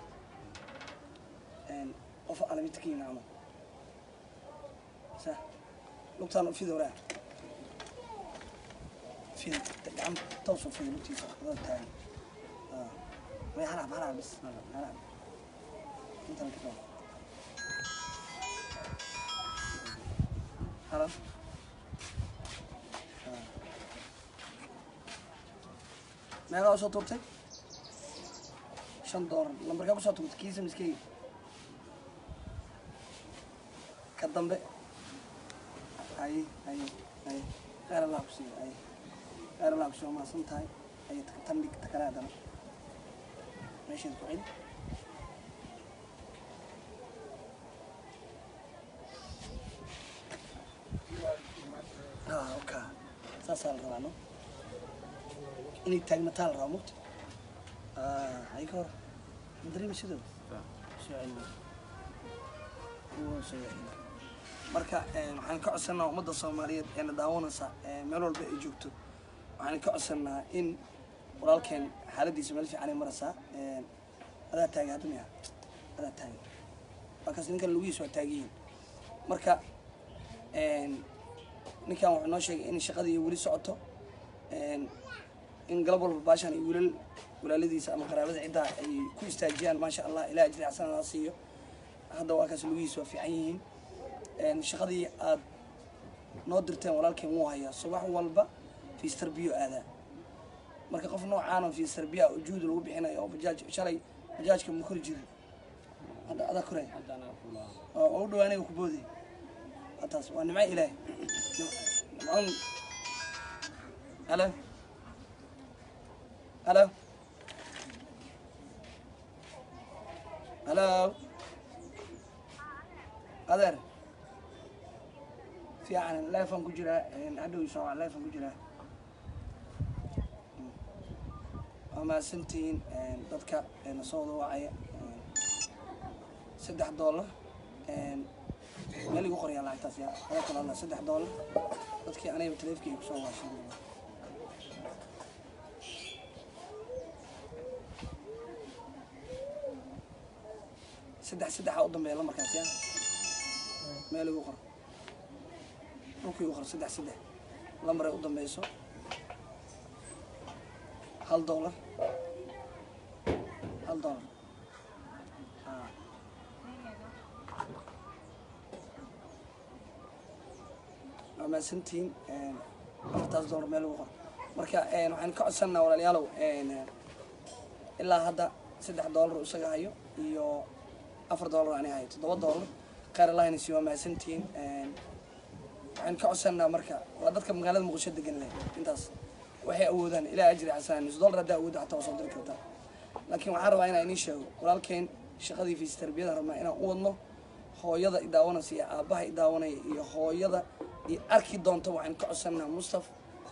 qof alamidkiina camal sa lugtaan u fida waraa fida gacan toos u fida lugtiisa wada taagan may halab halab bis halab halab intan ka qabo halab meegaa usoo tuurtay shan doolar lambarkaa kusoo tuurtay kiisa miskeyga ka dambe ay ay ay kheyr allah ku siiyo ay kheyr allah ku siiyo maasan tahay ay tan dhig takale haddana meesheed ku celi Ah, saasaa la rabaa no inay taagnataa la rabaa mugta hay ka hor ma dareemi sidoo soo celin Wuu soo celin marka een, waxaan ka codsanaa ummadda soomaaliyeed eena daawanaysa ee, meel walba ay joogto waxaan ka codsanaa in walaalkeen xaaladiisa meel fiican ay maraysaa een, adaa taagan hadda miya adaa taagan waa kaas ninkan lugihiisa waa taagan yihiin marka een, ninkan wuxuu noo sheegay in shaqadii weli socoto een, in galab walba baashan iyo wiilal walaaladiisa ama qaraabada ciddaa ay ku istaajiyaan maasha allah ilaah ajri xasan ha siiyo hadda waa kaas lugihiisa waa fiican yihiin een, shaqadii aad noo dirteen walaalkeen wuu hayaa subax walba fiistar biyo aadaa marka qof noocaan oo fiistar biyo ah oo juhdi lagu bixinayo oo bajaaj shalay bajaajka ma kori jirin hadda adaa koraya haddana fulaa oo oo u dhawaanaya ku booday waa taas waa nimco ilaahay nimcoon halo halo halo adeer fiican leefan ku jiraa hadhow soo waa leefan ku jiraa waa mahadsantihiin dadka na soo wada wacaya saddex doolar meel igu qoryaa lacagtaas yaa ada kala hadla saddex doolar dadkii anayba taleefkii kusoo waashay saddex saddexa u dambeeya lamarkaas yaa meel igu qor dhulka igu qor saddex saddex lamar ay u dambeyso hal doolar hal doolar Ah. waa mahadsantihiin afartaas doolar meel ugu qor marka waxaan ka codsanaa walaalayaalow ilaa hadda saddex doolar uu isaga hayo iyo afar doolar ani hayo toddoba doolar khayr allahna si waa mahadsantihiin waxaan ka codsanaa marka waa dadka magaalada muqdisho degan leh intaas waxay awoodaan ilaa ajri xasanaan nus doolar haddaa awoodda xataa waa soo diri kartaa laakiin waxaan rabaa inaan idiin sheego walaalkeen shaqadii fiis tarbiyada rabnaa inaan u wadno hooyada i daawanaysa iyo aabbaha i daawanaya iyo hooyada i arki doonta waxaan ka codsanaa mustaf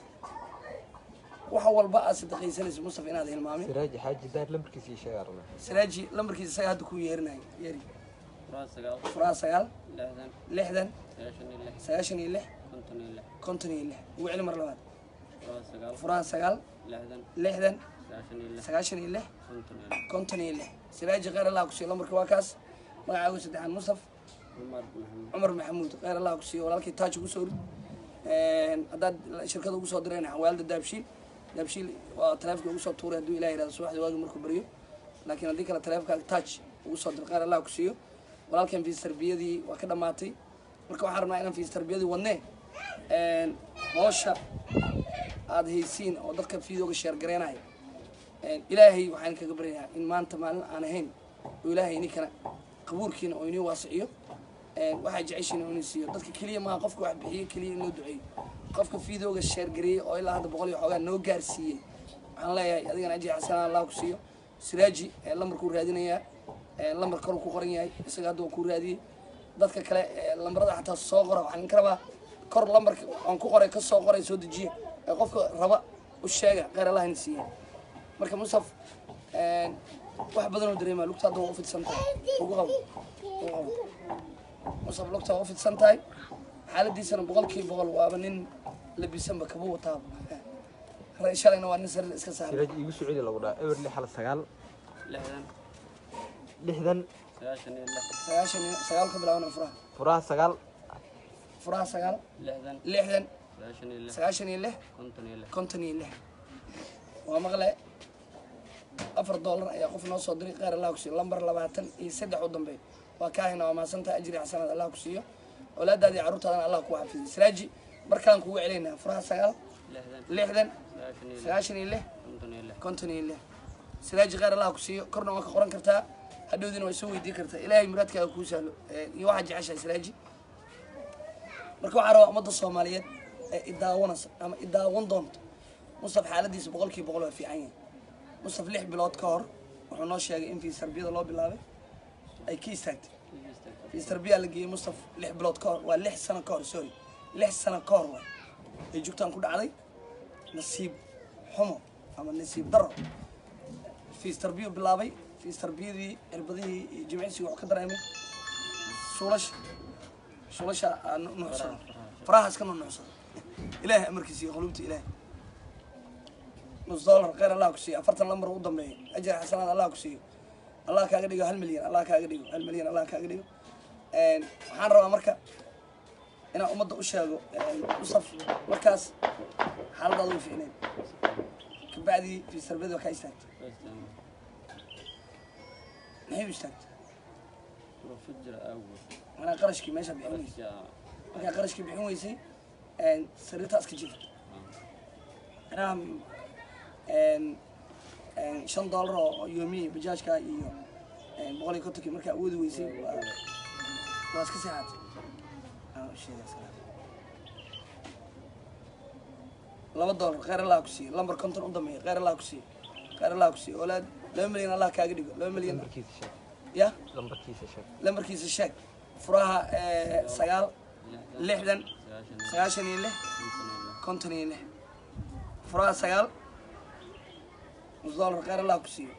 wax walba aad sadaqaysanaysa mustaf inaad hilmaamin siraaji xaaji daar lambarkiisa ii sheegaa rabnaa siraaji lambarkiisa isaga hadda kuu yeerinayo yeeri furaa sagaal furaha sagaal lixdan lixdan sagaashan iyo lix sagaashan iyo lix konton iyo lix konton iyo lix ugu celi mar labaad furaa sagaal furaha sagaal lixdan lixdan sagaashan iyo sagaashan iyo lix lix konton iyo lix konton iyo lix siraaji khayr allah ku siiyo lambarka waa kaas magacaagu saddexaan mustaf cumar maxamed cumar maxamuud khayr allah ku siiyo walaalkii taaj ugu soo rid haddaad shirkada ugu soo direen xawaalada daabshiil daabshiil waa taleefka ugu soo tuuray hadduu ilaah yihahdo subaxdii waagi markuu baryo laakiin haddii kale taleefka taaj ugu soo dir khayr allah ku siiyo walaalkan fiis tarbiyadii waa ka dhammaatay marka waxaan rabnaa inaan fiis tarbiyadii wadnee hoosha aad haysiin oo dadka fiidooga sheergareenaya ilaahay waxaan kaga baryayaa in maanta maalin aan ahayn oo ilaahay ininkana qabuurkiina oo inii waasiciyo waxaa jeceshiina oo inii siiyo dadka keliya maaha qofka wax bixiyo keliya in loo duceeyo qofka fiidooga sheergareeyey oo ilaa hadda boqol iyo xoogaa noo gaarsiiyey waxaan leeyahay adigana ajri xasanaa allah ku siiyo siraaji ee lambarkuu raadinayaa ee lambar koruu ku qoran yahay isaga hadda waa kuu raadiyey dadka kale ee lambarada xataa soo qora waxaan ka rabaa kor lambarka aan ku qoray ka soo qoray soo dejiya ee qofka raba u sheega khayr allah in siiya marka mustaf wax badan oo dareemaa lugta hadda waa u fidsan tahay ugu qabo ugu qabo mustaf lugta waa u fidsan tahay xaaladiisana boqolkiiba boqol waaba nin labisanba kaba wataaba Re- shalayna waa nin sariir iska saaray siraaji iigu soo celi lagu dhaa eber lix hal sagaal lixdan lixdan sagaashan iyo lix sagaashan iyo sagaal ka bilaabana furaha furaha sagaal furaha sagaal lixdan lixdan sagaashan iyo lix sagaashan iyo lix konton iyo lix konton iyo lix waa maqle afar doolar ayaa qof noo soo diray khayr allah ku siiyo lambar labaatan iyo saddex u dambeey waa kaahina waa mahadsantaha ajri xasanaad allah ku siiyo awlaadaada iyo carruurtaadana allah ku xafidiyo siraaji markaan kugu celaynaa furaha sagaal lixdan lixdan sagaashan sagaashan iyo iyo lix lix konton iyo lix konton iyo lix siraaji khayr allah ku siiyo korna waa ka qoran kartaa hadhowdiina waa soo weydii kartaa ilaahay muraadkaaga kuu sahlo ee, iyo waxaad jeceshahay siraaji marka waxaa rabaa ummadda soomaaliyeed ee idaawanaysa ama idaawan doonto mustaf xaaladiisa boqolkiiba boqol waa fiican yahay mustaf lix bilood ka hor wuxuu noo sheegay in fiis tarbiyada loo bilaabay ay ka istaagtay fiis tarbiya la geeyey mustaf lix bilood ka hor waa lix sano ka hor sorry lix sano ka hor waay ay jugtaan ku dhacday nasiib xumo ama nasiib daro fiis tarbiyo bilaabay fiis tarbiyadii cirbadihii iyo jimicsigii wuxuu ka dareemay suulasha suulasha aa nu- nuucsaday farahaas ka nuucsaday ilaahay amarkiisa iyo qulubta ilaahay nus dollar kheyr allah ku siiyo afartan lambar u dambeeya ajar xasanaad allah ku siiyo allah kaaga dhigo hal milyan allah kaaga dhigo hal milyan allah kaaga dhigo Een, waxaan rabaa marka inaan ummadda u sheego een, usaf markaas xaaladaada way ficneed kabacdii fiis tarbiyada waa kaa istaagtay maxay u istaagtay profajir awgood manaa qarashkii meesha bixin weysay qarashka markaa qarashkii bixin weysay een, sariirtaas ka jirta manaha een, een, shan dollar oo yoomiyi bajaajka iyo een, boqol iyo kontonkii markaa awoodi weysay waa waa iska seexaatay Aan u sheegay salaam. laba dollar kheyr allah ku siiye lambar konton u dambeeya kheyr allah ku siiye kheyr allah ku siiye olaad laba milyan allah kaaga dhigo laba milyan lambarkiisa sheeg ya lambarkiisa sheeg lambarkiisa sheeg furaha eh, sagaal lixdan sagaashan sagaashan iyo lix konton iyo lix konton iyo lix furaha sagaal nus dollar kheyr allah ku siiyo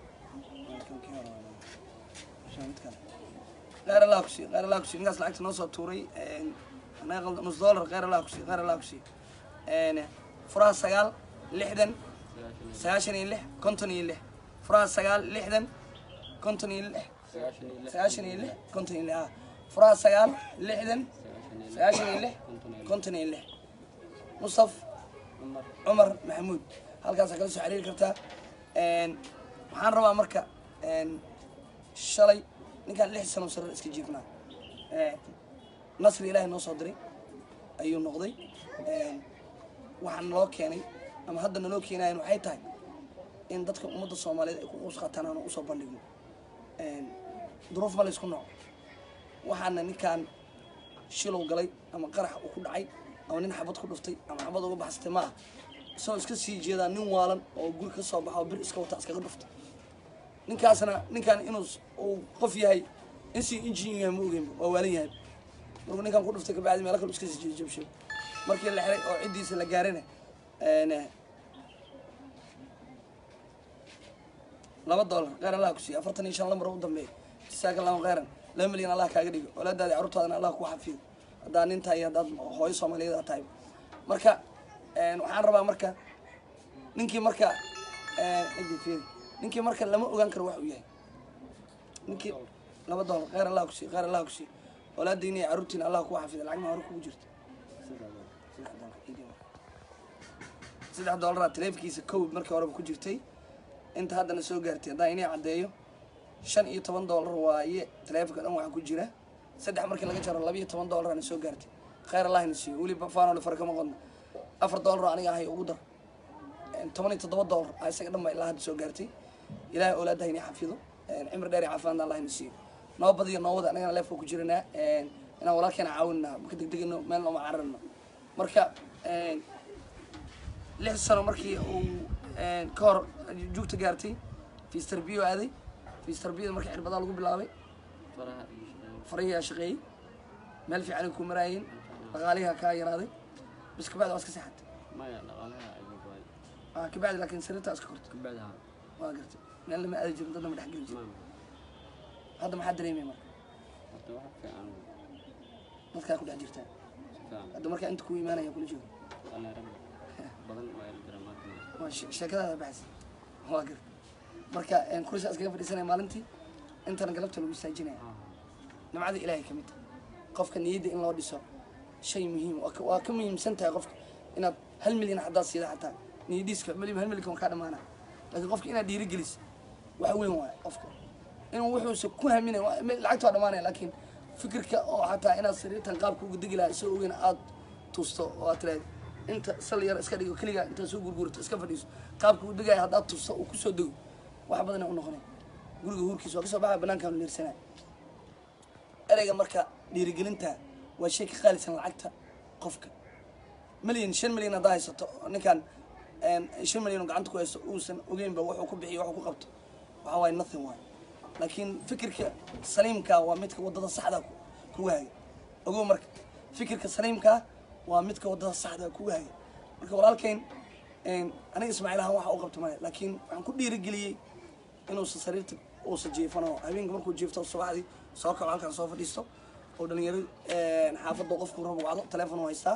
kheyr allah ku siiyo kheyr allah ku siiyo ninkaas lacagta noo soo tuuray een, anaga qaldan nus dollar kheyr allah ku siiyo kheyr allah ku siiyo Een, furaha sagaal lixdan sagaashan sagaashan iyo iyo lix konton iyo lix furaha sagaal lixdan konton iyo lix sagaashan iyo lix sagaashan iyo lix konton iyo lix ah furaha sagaal lixdan sagaashan iyo sagaashan iyo lix lix konton iyo lix konton iyo lix mustaf cumar cumar maxamuud halkaasaa kala soo xiriiri kartaa Een, waxaan rabaa marka een, shalay ninkaan lix sano sare iska jiifnaa Ee, nasri ilaahay noo soo diray ayuu noqday Een, waxaa naloo keenay ama hadda naloo keenayan waxay tahay in dadka ummadda soomaaliyeed ay ku quus qaataan aan usoo bandhigno Een, duruuf ma laysku nooc waxaana ninkaan shilow galay ama qarax uu ku dhacay ama nin xabad ku dhuftay ama xabad uga baxsatay ma ah isagoo iska sii jeedaa nin waalan oo guri ka soo baxa oo bir iska wata iskaga dhuftay ninkaasna ninkaan inuu s- uu qof yahay in si injin yahay ma ogeynba waa waalan yahay markuu ninkaan ku dhuftay kabacdi meelo kale iska sii jeedo jabshay markii la xiray oo ciddiisa la gaarana een, laba dollar kheyr allah ku siiya afartan iyo shan lambar u dambeeya jasaaka allahu kheyran laba milyan allah kaaga dhigo walaadaadi carruurtaadana allah ku xafido haddaa nin tahay haddaad hooyo soomaaliyeed aad tahay marka een, waxaan rabaa marka ninkii marka een, ciddi fiiri ninkii marka lama ogaan karo wax uu yahay ninkii laba dollar kheyr allah ku siiya kheyr allah ku siiya walaadiina iyo carruurtiina allah ku xafido lacagna hore kugu jirta saddex dollar ii dhib marka. saddex dollaraa taleefkiisa kow markii horeba ku jirtay inta haddana soo gaartay haddaan inay caddeeyo shan iyo toban dollar waaye taleefonka dhan waxaa ku jira saddex markii laga jaro laba iyo toban dollarana soo gaartay kheyr allahna siiyo weli faanole fara kama qodno afar dollar oo aniga ahay ugu dar Een, toban iyo toddoba dollar aa isaga dhan baa ilaa hadda soo gaartay ilaahay awlaadaha inay xafido Een, cimri dheer iyo caafimaadna allahna siiyo noo badiyo noo wada anagana leefka ku jiranaa Een, inaan walaalkeena caawinaa maka degdegano meel nooma cararno marka een, lix sano markii uu een, ka hor juugta gaartay fiis tarbiyo aaday fiis tarbiyada markii cirbadaa lagu bilaabay faraha iyo shaqeeyo farahiyaa shaqeeyey meel fiican ay ku maraayeen dhaqaalihaa kaa yaraaday bis kabacdi waa iska seexatay maya dhaqaalaha ayuu baay Ah, kabacdi laakiin sariirtaa iska kortay kabacdaha waa gartay meel lama aadi jirin dadna ma dhexgeli jirin maam hadda maxaa dareemay marka horta wax fiican dadkaa ku dhex jirtaa si fiican hadda markaa inta ku imaanaya kula joogo alla rabbi badan waa la jira maanta waa she- sheekadaada baxaysa waa gartay marka een, kursi iskaga fadhiisanaya maalintii intana galabta lagu istaajinaya nimcada ilaahay ka mid tahay qofka niyadda in loo dhiso shay muhiim waa ka- waa ka muhiimsan tahay qofka inaad hal milyan haddaad siida xataa niyadiiska mali hal milyan kaa dhamaana laakiin qofka inaad dhiirigelis wax weyn waaye qofka inuu wuxuusa ku haminay waa- me- lacagta waa dhamaanaya laakiin fikirka oo xataa inaad sariirtan qaabka uga degi lahaa isagoo ogeyn aad tusto oo aad tiraahdo inta sal yar iska dhigo keligaa intaad soo gurgurto iska fadhiiso qaabka u degaya haddaad tusto uu kusoo dego wax badan u noqonay guriga huurkiisa waa kasoo baxaya banaankaan leersanaya ereyga marka dhiirigelinta waa shay ka qaalisan lacagta qofka milyan shan milyan haddaa haysato ninkan een, shan milyan oo gacanta ku haysto uusan ogeynba wuxuu ku bixiyo wuxuu ku qabto waxa waaye nothing waay laakiin fikirka saliimka waa midka wadada saxda ku- kugu haya ogow marka fikirka saliimka waa midka wadada saxda kugu haya marka walaalkayn aniga ismaaciil ahaan waxa u qabta male laakiin waxaan ku dhiirigeliyey inuusan sariirta uusan jiifano habeenka markuu jiifto subaxdii soo kaco halkan soo fadhiisto oo dhalinyaro xaafadda qofku rabo wacdo teleefon u haystaa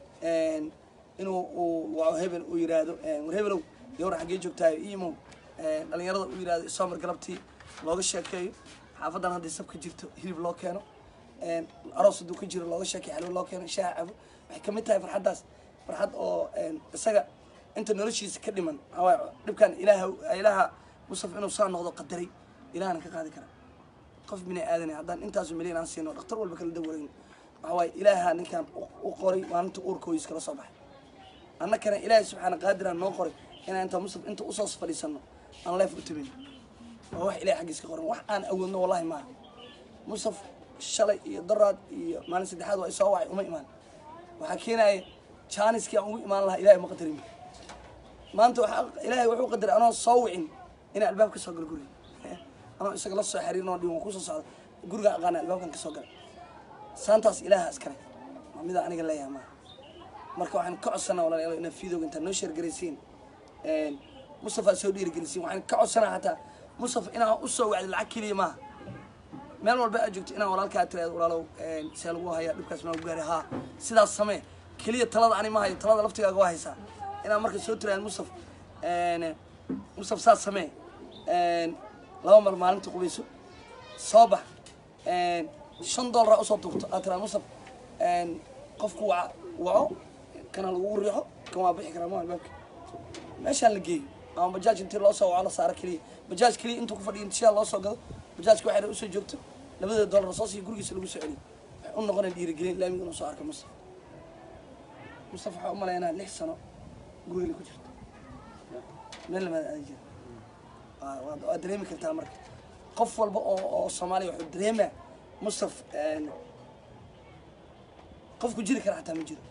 inuu uu waco hebel uu yiraahdo war hebelow yowra xaggee joogtahay imow dhalinyarada uu yiraahdo isoomar galabtii looga sheekeeyo xaafadan hadday sabka jirto hilib loo keeno aroos hadduu ka jiro looga sheekeeyo xalwo loo keeno shaaha cabo waxay kamid tahay farxaddaas farxad oo isaga inta noloshiisa ka dhiman waxaa waaye dhibkan ilaaha ilaaha musaf inuu saa noqdo qadaray ilaahana ka qaadi kara qof bini aadane haddaan intaasu milyan aan siino dhakhtar walba kala dawarayn waxa waaye ilaaha ninkan u qoray maalinta uurkooyis kala soo baxay annakana ilaahay subxaana qaadiraan noo qoray inaan inta musaf inta usoo fadhiisano aan leef u tabin waa wax ilahay xaggiis ka qoran wax aan awoodno wallahi maaha musaf shalay iyo daraad iyo maalin saddexaad waa isoo wacay uma imaan waxaa keenaya jaaniskii aan ugu imaan lahaa ilahay ma qadarin maanta waxaa ilaahay wuxuu qadaray anoo soo wicin inaan albaab ka soo galo guriga anoo isaga la soo xiriirin oo dhiwan kusoo socda guriga aqaana albaabkan ka soo galay saantaas ilaaha iskale waa mida aniga leeyahay maaha marka waxaan ka codsanaa walaalayaal inaad fiidooga intaad noo sheergaraysiin mustafa soo dhiirigelisiin waxaan ka codsanaa hataa mustafa inaa usoo wacdi lacag keliya maaha meel walba aad joogto inaan walaalkaa tiraado walaalow see lagu hayaa dhibkaas maa gaari haa sidaas samee keliya talada ani ma hayo talada laftigaaga waa haysaa inaan marka soo tiraado mustaf mustaf saas samee laba mar maalinta qubayso soo bax shan doolara usoo tuurto aad tiraado mustaf qofku waca waco kana lagugu riixo kan waa bixi karaa ma albaabka meeshaan la geeyo ama bajaaj intii loo soo waco la saaro keliya bajaaj keliya intuu ku fadhiya intishaa loo soo gado bajaajka waxay usoo joogto labada doolar soo siiyo gurigiisa lagu soo celiyo waxay u noqonaya dhiirigelin laamiga inuu soo arko mustaf mustaf waxaa u malaynaa lix sano gurigale ku jirto meel lamaad aadan jira waa- waa- waad dareemi kartaa marka qof walba oo oo soomaaliya wuxuu dareemaa mustaf qofku jiri kara xataa ma jiro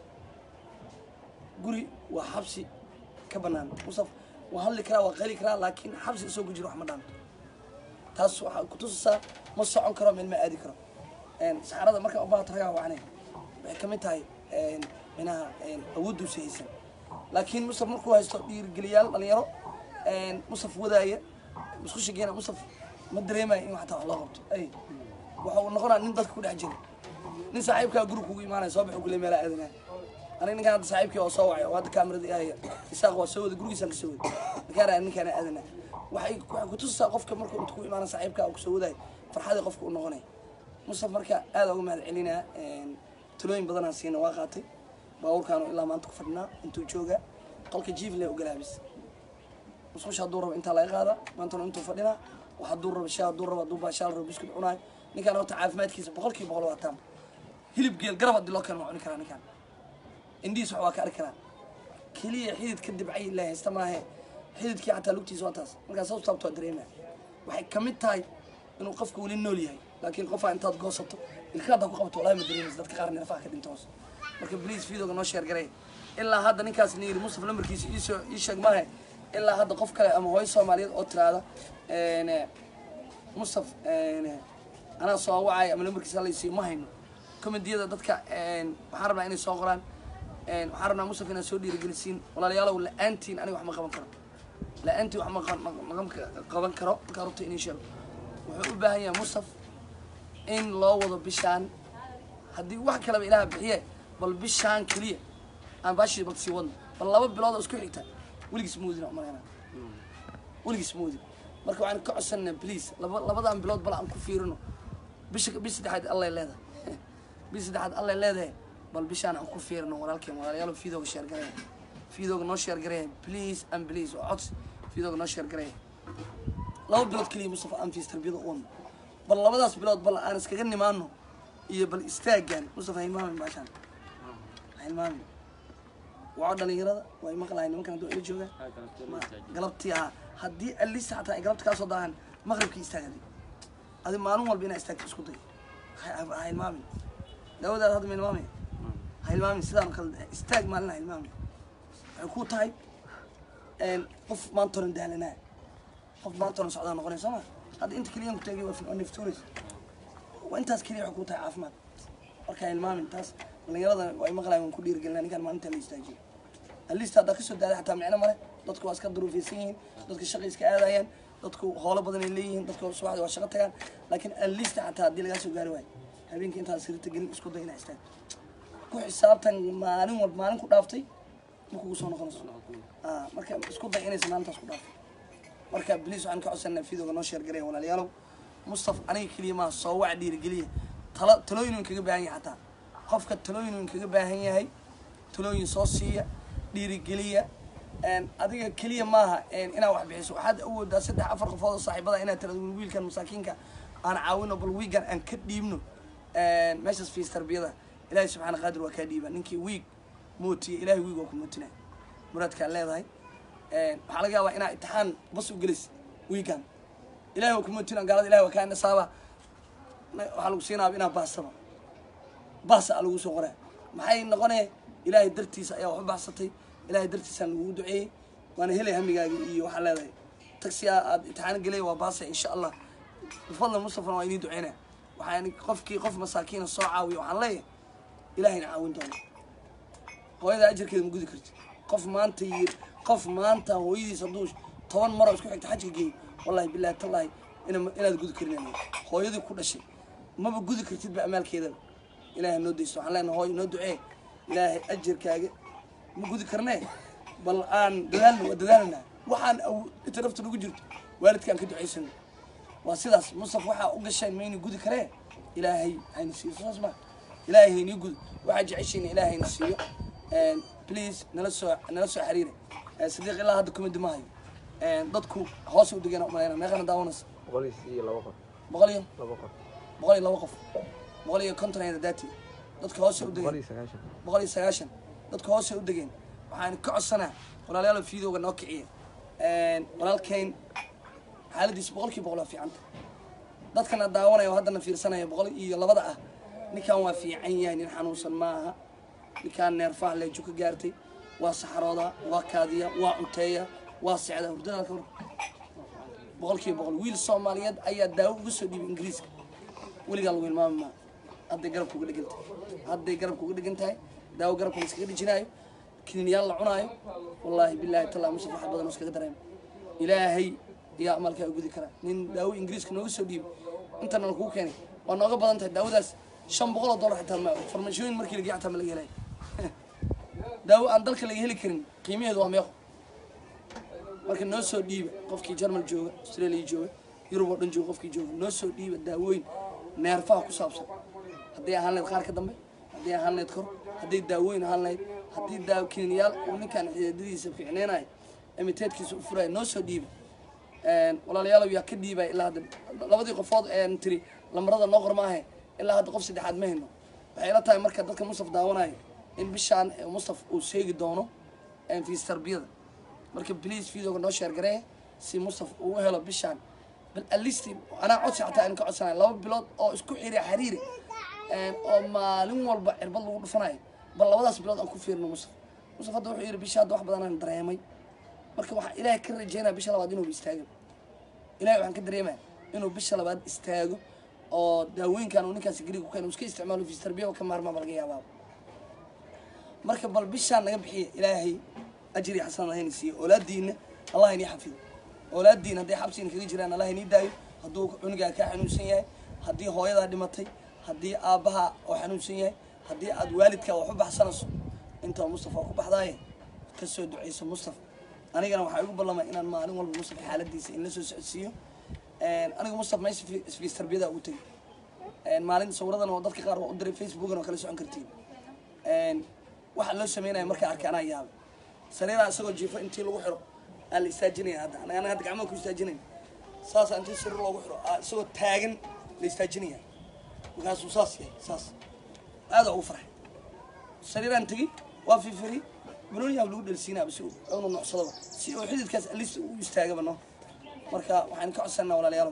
guri waa xabsi ka banaan mustaf waa hadli karaa waa qayli karaa laakiin xabsi isoo ku jiro wax ma dhaanto taas waxaa kutusaysaa ma socon karo meel ma aadi karo saxarada markaa ubaahato ragaa wacnay waxay ka mid tahay minaha awoodduusa haysan laakiin mustaf markuu haysto dhiirigeliyaal dhalinyaro mustaf wadaaya musqusha geena mustaf ma dareemaya in xataa wax loo qabto ay waxa uu noqonaa nin dadka ku dhex jira nin saaxiibkaa guri kugu imaanaya soo baxu kule meelaa aadanaya aniga ninkaan hadda saaxiibkii oo soo wacay oo hadda kaamirada ihaya isaaq waa soo wada gurigiisaan ka soo waday markaan aa ninkaan aadanaya waxay waxay kutusaysaa qofka markuu inta ku imaana saaxiibkaa uu kusoo wadayo farxadii qofka u noqonaya mustaf marka aad uga mahad celinaa talooyin badanaan siina waa qaatay baabuurkaanu ilaa maanta ku fadhinaa intuu joogaa qolka jiifle ogolaabis musqusha hadduu rabo intaa laga qaada maantana intuu fadhinaa wax hadduu rabo shaa hadduu rabo hadduu baashaal rabo biskud cunaayo ninkaan horta caafimaadkiisa boqolkiiba boqol waa taam hilib geel garab haddii loo keeno waa cuni karaa ninkaan indhihiis wax waa ka arki karaa keliya xidid ka dibcay ilaa haysta maahe xididkii xataa lugtiisa waa taas markaa sabab sababto waa dareemaa waxay ka mid tahay inuu qofka weli nool yahay laakiin qofaa intaad goosato ilka haddaa ku qabato walahi ma dareemaysa dadka qaar neerfaha ka dhinta hoos marka bliis videoga noo sheer garay ilaa hadda ninkaas ni yiri mustaf lambarkiisa iisoo ii sheeg maahe ilaa hadda qof kale ama hooyo soomaaliyeed oo tiraada mustaf anaa soo wacay ama lambarkiisa halaysiiyo ma hayno komediyada dadka waxaan rabnaa inay soo qoraan waxaan rabnaa mustaf inaad soo dhiirigelisiin walaalayaalow la-aantiin aniga wax ma qaban karo la-aantiin wax ma qa- ma- ma qaban karo markaa rubta inii sheego wuxuu u baahan yahay mustaf in loo wado bishaan haddii wax kaleba ilaah bixiye bal bishaan keliya aan baashii bal sii wadno bal laba bilood oo isku xigta weligiis moodina umalayna weligiis moodin marka waxaan ka codsanaa please laba labadan bilood bal aan ku fiirino bisha bish saddexaad allay leedahay bish saddexaad allay leedahay bal bishaan aan ku fiirino walaalkeen walaalayaal fiidooga sheer garaya fiidooga noo sheer garaya please and please oo cods fiidooga noo sheer garaya laba bilood keliya mustafa aan fiis tarbiyada u wadno bal labadaas bilood bal aan iskaga nimaano iyo bal istaagaan mustafa ha hilmaamin baashaan ha hilmaamin waco dhalinyarada way maqlahay nimankan hadduu ila joogaan Ma- galabtii ah haddii alisa xataa ay galabta kaa soo daahan maqribkii istaagadi adi maalin walba inaa istaagto isku day ha ha hilmaamin daawadaada hadda ma hilmaamaya ha hilmaamin sidaan kale istaag maalin ha hilmaamin waxay ku tahay qof maantonan daalanaa qof maantonan socdaa noqonay soo ma hadda inta keliyan ku taagay waa fin- waa neftuunays waa intaas keliya waxay ku tahay caafimaad marka ha hilmaamin taas dhalinyarada way maqlayan waan ku dhiirigelinaa ninkaan maalinta la istaajiyo alista haddaa kasoo daaday xataa micno male dadku waa iska duruufaysan yihiin dadka shaqay iska aadayaan dadku howlo badan ay leeyihiin dadku subaxdii waa shaqo tagaan laakiin alista xataa haddii lagaa soo gaari waayo habeenkii intaad sirita gelin isku day inaa istaagto ku xisaabtan maalin walba maalin ku dhaaftay ma kugu soo noqonayso Ah, marka isku day inaysan maalintaas ku dhaafin marka bliis waxaan ka codsanaa fiidooga noo sheergaraya walaalayaalow mustaf aniga keliya maaha soo wac dhiirigeliya tala talooyin uu kaga baahan yahay xataa qofka talooyin uu kaga baahan yahay talooyin soo siiya dhiirigeliya een, adiga keliya maaha een, inaad wax bixiso waxaad awoodaa saddex afar qofood oo saaxiibada inaad tirado wiilkan masaakiinka aan caawino bal wiigan aan ka dhiibno een, meeshaas fiis tarbiyada ilaahay subxaana qaadir waa kaa dhiiba ninkii wiig mootiya ilaahay wiig waa ku mootinaya muraadkaa leedahay een, waxaa laga yaabaa inaa imtixaan bas u gelis wiigan ilahay waa ku mootina gaalada ilahay waa kaa nasaaba waxaa lagu siinaaba inaa baasaba baasa a lagu soo qoraa maxay noqonee ilaahay dartiisa ayaa wax u baxsatay ilaahay dartiisaan lagugu duceeyey waana helay hamigaaga iyo waxaa leedahay tagsiga aad imtixaan gelay waa baasa insha allah bifadli mustafana waa inii duceynaya waxaan qofkii qof masaakiina soo caawiya waxaan leeyahay ilahayna caawin doona hooyada ajarkeeda ma gudi karti qof maanta yir qof maanta hooyadiis hadduu toban maroo isku xigta xajka geeyo wallahi billahi tallahi ina- inaad gudi karin hooyadii ku dhashay maba gudi kartid ba amaalkeedaba ilaahay noo daysto waxaan leenahay hooyo noo ducee ilaahay ajarkaaga ma gudi karnee bal aan dadaalna waa dadaalna waxaan awo- inta nafta nagu jirto waalidkaan ka ducaysano waa sidaas mustaf waxaa u gasheen mayna gudi karee ilaahay hayna siiyo saas ma ilaahay haynii gudi waxaa jeceshiina ilaahay hayna siiyo And please nala soo nala soo xiriira Eh, sadiiq ilaa hadda kuma dimahayo And dadku hoos u degeen umalayna meeqana daawanaysa boqol iyo laba qof boqol iyo laba qof boqol iyo laba qof boqol iyo konton ayada daati dadka hoose u boqol degeen iyo sagaashan boqol iyo sagaashan dadka hoose u degeen waxaan ka codsanaa walaalayaal fiidowga noo kiciya walaalkayn xaaladiisa boqolkiiba boqol waa fiicanta dadkana daawanaya oo haddana fiirsanaya boqol iyo labada ah ninkan waa fiican yahay nin xanuunsan maaha ninkaan neerfaha leejo ka gaartay waa saxarooda waa kaadiya waa cunteeya waa secda hurdada ka war boqolkiiba boqol wiil soomaaliyeed ayaa daawo uga soo dhiibay ingiriiska weligaa lagu hilmaami maa hadday garabka uga dhegan tahay hadday garabka uga dhegan tahay daawo garabka la iskaga dhijinaayo kiniinyaal la cunaayo wallaahi billahi tallaa musaf wax badan oo iskaga dareema ilaahay ayaa amalkaa u gudi karaa nin daawo ingiriiska nooga soo dhiibay intana la kuu keenay waa nooga badan tahay daawadaas shan boqol oo dollar xitaa ma farmashooyin markii lageey xitaa ma laga helay daawo aan dalka laga heli karin qiimaheedu waa meeqo marka noo soo dhiiba qofkii jarmal jooga australia jooga yurub oo dhan jooga qofkii jooga noo soo dhiiba daawooyin neerfaha ku saabsan hadday ahaan lahayd qaar ka dambe hadday ahaan lahayd kor hadday daawooyin ahaan lahayd haddii daawo kiniinyaal uu ninkan xidiidadiisa fiicneynayo emiteedkiisa u furayo noo soo dhiiba walaalayaalow yaa ka dhiibaya ilaa hadda labadii qofood een tiri lamarada noo qor maahe ilaa hadda qof saddexaad ma hayno waxay ila tahay marka dadka mustaf daawanayo in bishaan eh, mustaf uu sheegi doono een fiis tarbiyada marka please videoga noo sheer garee si mustaf uu u helo bishaan bal alisti anaa codsi xataa aan ka codsanayo laba bilood oo isku xiri xiriiri een, oo maalin walba cirbad lagu dhufanayo bal labadaas bilood aan ku fiirino mustaf mustaf hadda wuxuu yidhi bisha hadda wax badan aan dareemay marka waxaa ilaahay ka rajeynaya bisha labaad inuu istaago ilahay waxaan ka dareemaya inuu bisha labaad istaago oo daawooyinkan uu ninkaasi gariga ku keena uu iska isticmaalo fiis tarbiya ka maarmaa ba laga yaabaa marka bal bishaan naga bixiya ilaahay ajri xasan hayna siiyo oolaadiina allah inii xafido oolaadiina hadday xabsiina kaga jiraan allah inii daayo hadduu cunugaa kaa xanuunsan yahay haddii hooyadaa dhimatay haddii aabbaha oo xanuunsan yahay haddii aad waalidkaa wax u baxsanayso intaa mustafa waa ku baxdaaye ka soo duceyso mustafa anigana waxaa igu ballamay inaan maalin walba mustafa xaaladiisa in la soo socodsiiyo aniga mustafa meesha fi- fiis tarbiyada ugu tegay maalin sawiradan oo dadka qaar waa u diray facebookan oo kala socon kartiin waxa loo sameynaya markaa arkay anaa yaabay sariiraa isagoo jiifo intii lagu xiro aa la istaajinaya hadda anaga anaga hadda gacmaha ku istaajinayn saasa intii sariir loogu xiro aa isagoo taagan la istaajinaya markaasuu saas yahay saas aada ugu farxay sariiraan tegi waa firfiri banooniyaa lagu dhelsiinaaba si uu unu nocsadaba si uu xididkaas alista u istaagaba no marka waxaan ka codsanaa walaalayaalow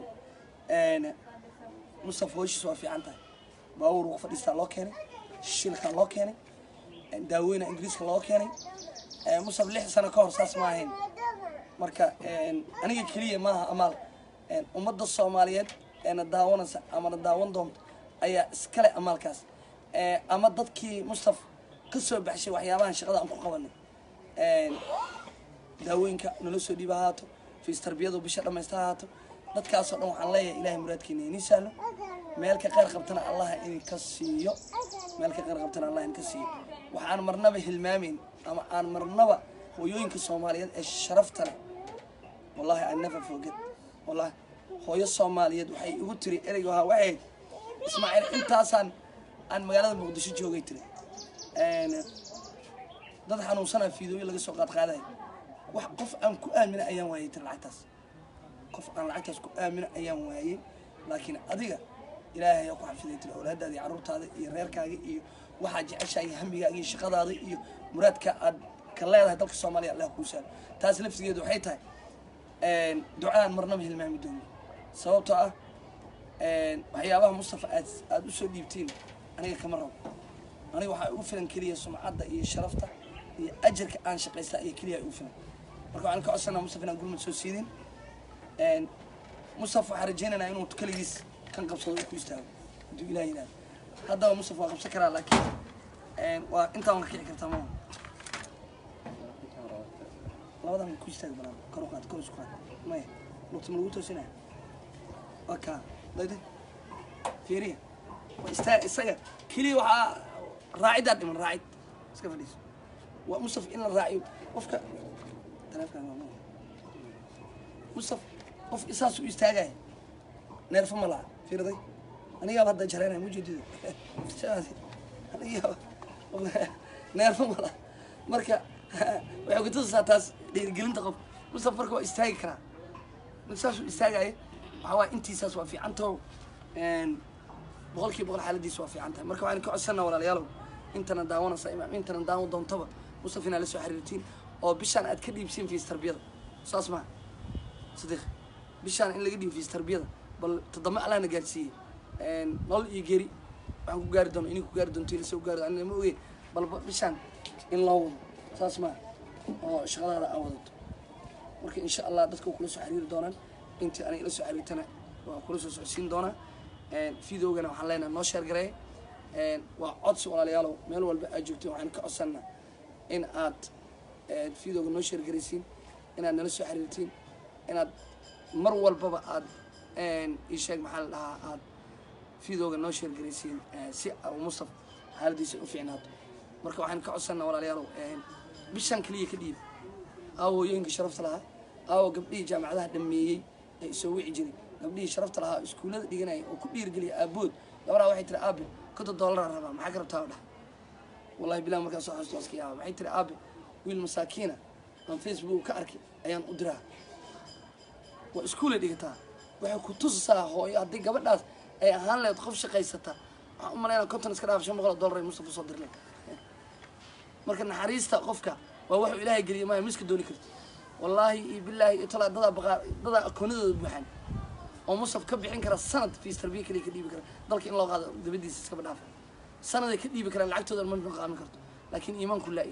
mustafa hooyishiis waa fiican tahay baawur ugu fadhiistaa loo keenay shilkaa loo keenay daaweyna ingiriiska loo keenay musaf lix sano ka hor saas ma ahayn marka aniga keliya maaha amaal ummadda soomaaliyeed eena daawanaysa ama na daawan doonto ayaa iskale amaalkaas ama dadkii mustaf ka soo baxshay waxyaabahan shaqada aan ku qabanay daawooyinka nala soo dhiiba ha haato fiis tarbiyadu bisha dhammaysta ha haato dadkaasoo dhan waxaan leeyahay ilahay muraadkeena inii sahlo meel ka qayr qabtana allah idinka siiyo meel ka qayr qabtana allah idinka siiyo waxaan marnaba hilmaamayn ama aan marnaba hooyooyinka soomaaliyeed ee sharafta leh wallahi I never forget wallahi hooyo soomaaliyeed waxay igu tiri ereyga wahaa waxay ahayd ismaaciil intaasaan aan magaalada muqdisho joogay tiri dad xanuunsanaa fiidooyo laga soo qaad qaadayo wax qof aan ku aamina ayaan waayay tiri lacagtaas qof aan lacagtaas ku aamina ayaan waayey laakiin adiga ilaahay ayaa ku xafiday tiri awlaadaada iyo carruurtaada iyo reerkaaga iyo waxaa jeceshahay hamigaaga iyo shaqadaada iyo muraadka aad ka leedahay dalka soomaaliya allah kuu saalo taas laftigeedu waxay tahay ducaan marnaba hilmaami doono sababtoo ah waxyaabaha mustafa aad aada usoo dhiibtiin aniga kama rabo aniga waxaa ugu filan keliya sumcadda iyo sharafta iyo ajarka aan shaqaystaa iyo keliya ugu filan marka waxaan ka codsanaa mustafa inaan gurmad soo siidin mustafa waxaan rajaynaynaa inuu keligiis kan qabsado uu ku istaago hadduu ilaah yidhahdo haddaba mustafa waa qabsan karaa laakiin waa intaa waan ka kici kartaa maa labadan ku istaag banaan kor u qaad kor isku qaad maya lugta ma lagu toosinaya waa kaa dayda fiiriya waa istaa isaga keliya waxaa raacidaa dhiman raacid iska fadhiiso waa mustaf in la raaciyo qofka taleefkan waa maya mustaf qof isaas u istaagaya neerfa ma laha fiirday anigaaba hadda jaraynaya mujeedida anigaaba neerfa ma laha marka waxay ku tusasaa taas dhiirigelinta qof mustaf marka waa istaagi karaa marka saasuu istaagaya waxaa waaya intiisaas waa fiicantaho boqol kiiba boqol xaaladiisa waa fiican tahay marka waxaan ka codsanaa walaalayaalow intana daawanaysa imaam intana daawan doontaba mustaf inaad la soo xiriirtiin oo bishaan aad ka dhiibsiin fiis tarbiyada saas maha sadiq bishaan in laga dhiibo fiis tarbiyada bal toddoma allahna gaarsiiyey nolol iyo geri waxaan ku gaari doono inay ku gaari doonto ilase ku gaari anina ma ogeyn balba bishaan in loo wado saas maha oo shaqadaada aa wadato marka insha allah dadka kula soo xiriiri doonaan intii aniga ila soo xiriirtana waa kula soo socodsiin doonaa videogana waxaan leenahay noo sheer gareey waa codsi walaalayaalow meel walba aad joogteen waxaan ka codsanaa in aad videoga noo sheer garaysiin inaad nala soo xiriirtiin inaad mar walbaba aad ii sheeg maxaa la dhahaa aad videoga noo sheer garaysiin si abu mustaf xaaladiisa u fiicnaato marka waxaan ka codsanaa walaalayaalow bishan keliya ka dhiib aawo hooyooyinka sharafta lahaa aawo gabdhihii jaamacadaha dhameeyey ee isoo wici jiray gabdhihii sharafta lahaa iskuullada dhiganaya oo ku dhiirgeliya aabood gabadhaa waxay tiri aabe konton doolara rabaa maxaa ka rabtaa oo dhah wallahi bilah markaa soo xasuusto iska yaaba waxay tiri aabe wiil masaakiina aan facebook ka arkay ayaan u diraa waa iskuulay dhigataa waxay ku tusasaa hooyo haddii gabadhaas ay ahaan lahayd qof shaqaysata waxaan u malaynaa konton iska dhaaf shan boqol oo dollar ay mustafa soo dirleen marka naxariista qofka waa wuxuu ilaahay geliyay maya miska dooni karto wallaahi iyo bilaahi iyo talaa dadaa baqaa dadaa akoonadooda buuxaan oo mustaf ka bixin kara sanad fiis tarbiya kaliya ka dhiibi kara dalka in loo qaado dabadiisa iskaba dhaafa sanaday ka dhiibi karaan lacagtooda ma maqaamin karto laakiin iimaanku laa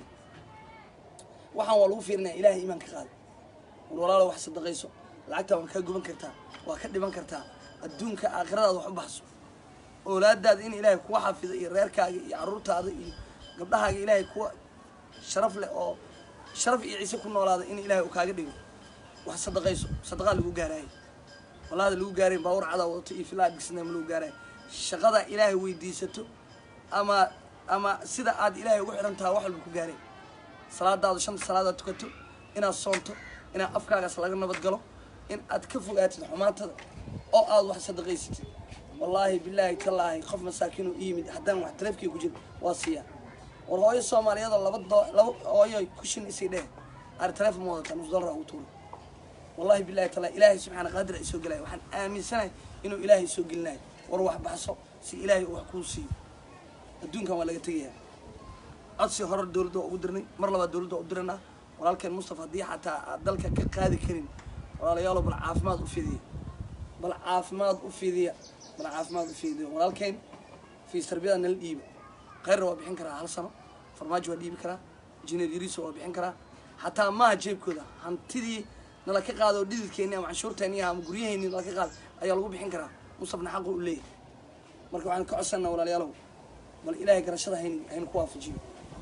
waxaan waa lagu fiirinaya ilaahay iimaan ka qaada war walaalo wax sadaqayso lacagtaa waa kaa guban kartaa waa ka dhiban kartaa adduunka aakhiradaada wax u baxso oolaadaada in ilaahay kuwa xafido iyo reerkaaga iyo carruurtaada iyo gabdhahaaga ilaahay kuwa sharaf leh oo sharaf iyo ciise ku noolaada in ilaahay uu kaaga dhigo wax sadaqayso sadaqaa lagu gaaraayo walaada lagu gaarayn baawur cadaa wadato iyo filaa dhisnaa ma lagu gaaraayo shaqada ilaahay weydiisato ama ama sida aad ilaahay ugu xiran tahay wax walba ku gaareen salaadaada shanta salaadaad tukato inaad soonto inaad afkaagaas laga nabad galo in aad ka fogaatid xumaantada oo aad wax sadaqaysatid wallaahi bilaahi tallaahi qof masaakiin oo iyimid haddaan wax taleefkii ku jiro waa siiyaa war hooyo soomaaliyeedoo laba doo laba hooyo kushin isii dheh ar taleefon ma wadataa nus dollar ugu tuura wallahi billahi taala ilaahay subxaana qaadir ay soo gelaya waxaan aaminsanahay inuu ilaahay soo gelinayo war wax baxso si ilaahay uu wax kuu siiyo adduunkan waa laga tegayaa codsi hore dowladda waa ugu dirnay mar labaad dowladda waa u diranaa walaalkeen mustafa haddii xataa aad dalka ka qaadi karin walaalayaalo bal caafimaad u fidiya bal caafimaad u fidiya bal caafimaad u fidiya walaalkeen fiis tarbiyada nala dhiiba khayrna waa bixin karaa hal sano farmaajo waa dhiibi karaa injineer yariso waa bixin karaa xataa maaha jeebkooda hantidii nala ka qaado oo dhididkeeni ama canshuurteeni ama guryaheeni nala ka qaado ayaa lagu bixin karaa mustafna xaqu u leeyahay marka waxaan ka codsanaa walaalayaalow bal ilaahay garashada hayn haynu ku waafajiyo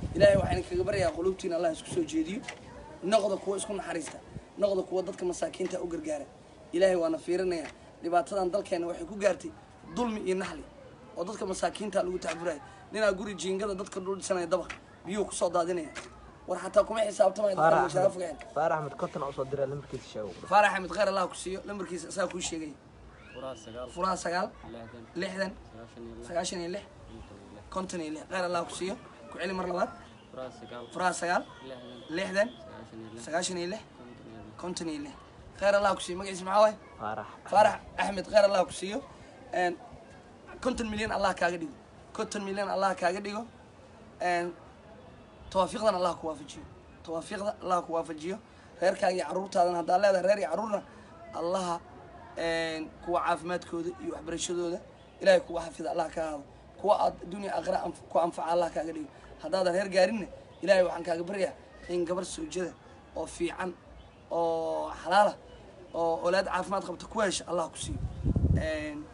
ilaahay waxaan kaga baryayaa qulubtiina allah isku soo jeediyo noqda kuwa isku naxariista noqda kuwa dadka masaakiinta u gargaara ilaahay waana fiirinaya dhibaatadan dalkeena waxay ku gaartay dulmi iyo naxli oo dadka masaakiinta lagu tacburaya ninaa guri jiingada dadka dhul dhisanaya dabaq biyuhu kusoo daadinaya war xataa kuma xisaabtamaya dadka faarax mashaara axmed fogeen faarax axmed konton usoo diraa lambarkiisa sheego faarax axmed khayr allah ku siiyo lambarkiisa isaa kuu sheegaya furaha sagaal furaha sagaal lixdan lixdan sagaashan iyo lix sagaashan iyo lix konton iyo konton iyo lix lix khayr allah ku siiyo ku celi mar labaad furaha sagaal furaha sagaal lixdan lixdan sagaashan iyo lix sagaashan iyo lix konton iyo lix konton iyo lix khayr allah ku siiyo magaciisa maxaa waaye faarax faarax axmed khayr allah ku siiyo een, konton milyan allah kaaga dhigo konton milyan allah kaaga dhigo een, tawaafiiqdan allah ku waafajiyo tawaafiiqda allah ku waafajiyo reerkaaga iyo caruurtaadan haddaa leedahay reer iyo caruurna allaha een, kuwa caafimaadkooda iyo waxbarashadooda ilaahay kuwa xafida allah ka aado kuwa aad dunya aakhira anf- ku anfaca allah kaaga dhigo haddaadan reer gaarinna ilaahay waxaan kaaga baryaa in gabar soojada oo fiican oo xalaala oo olaad caafimaad qabta ku hesha allah ku siiyo Een,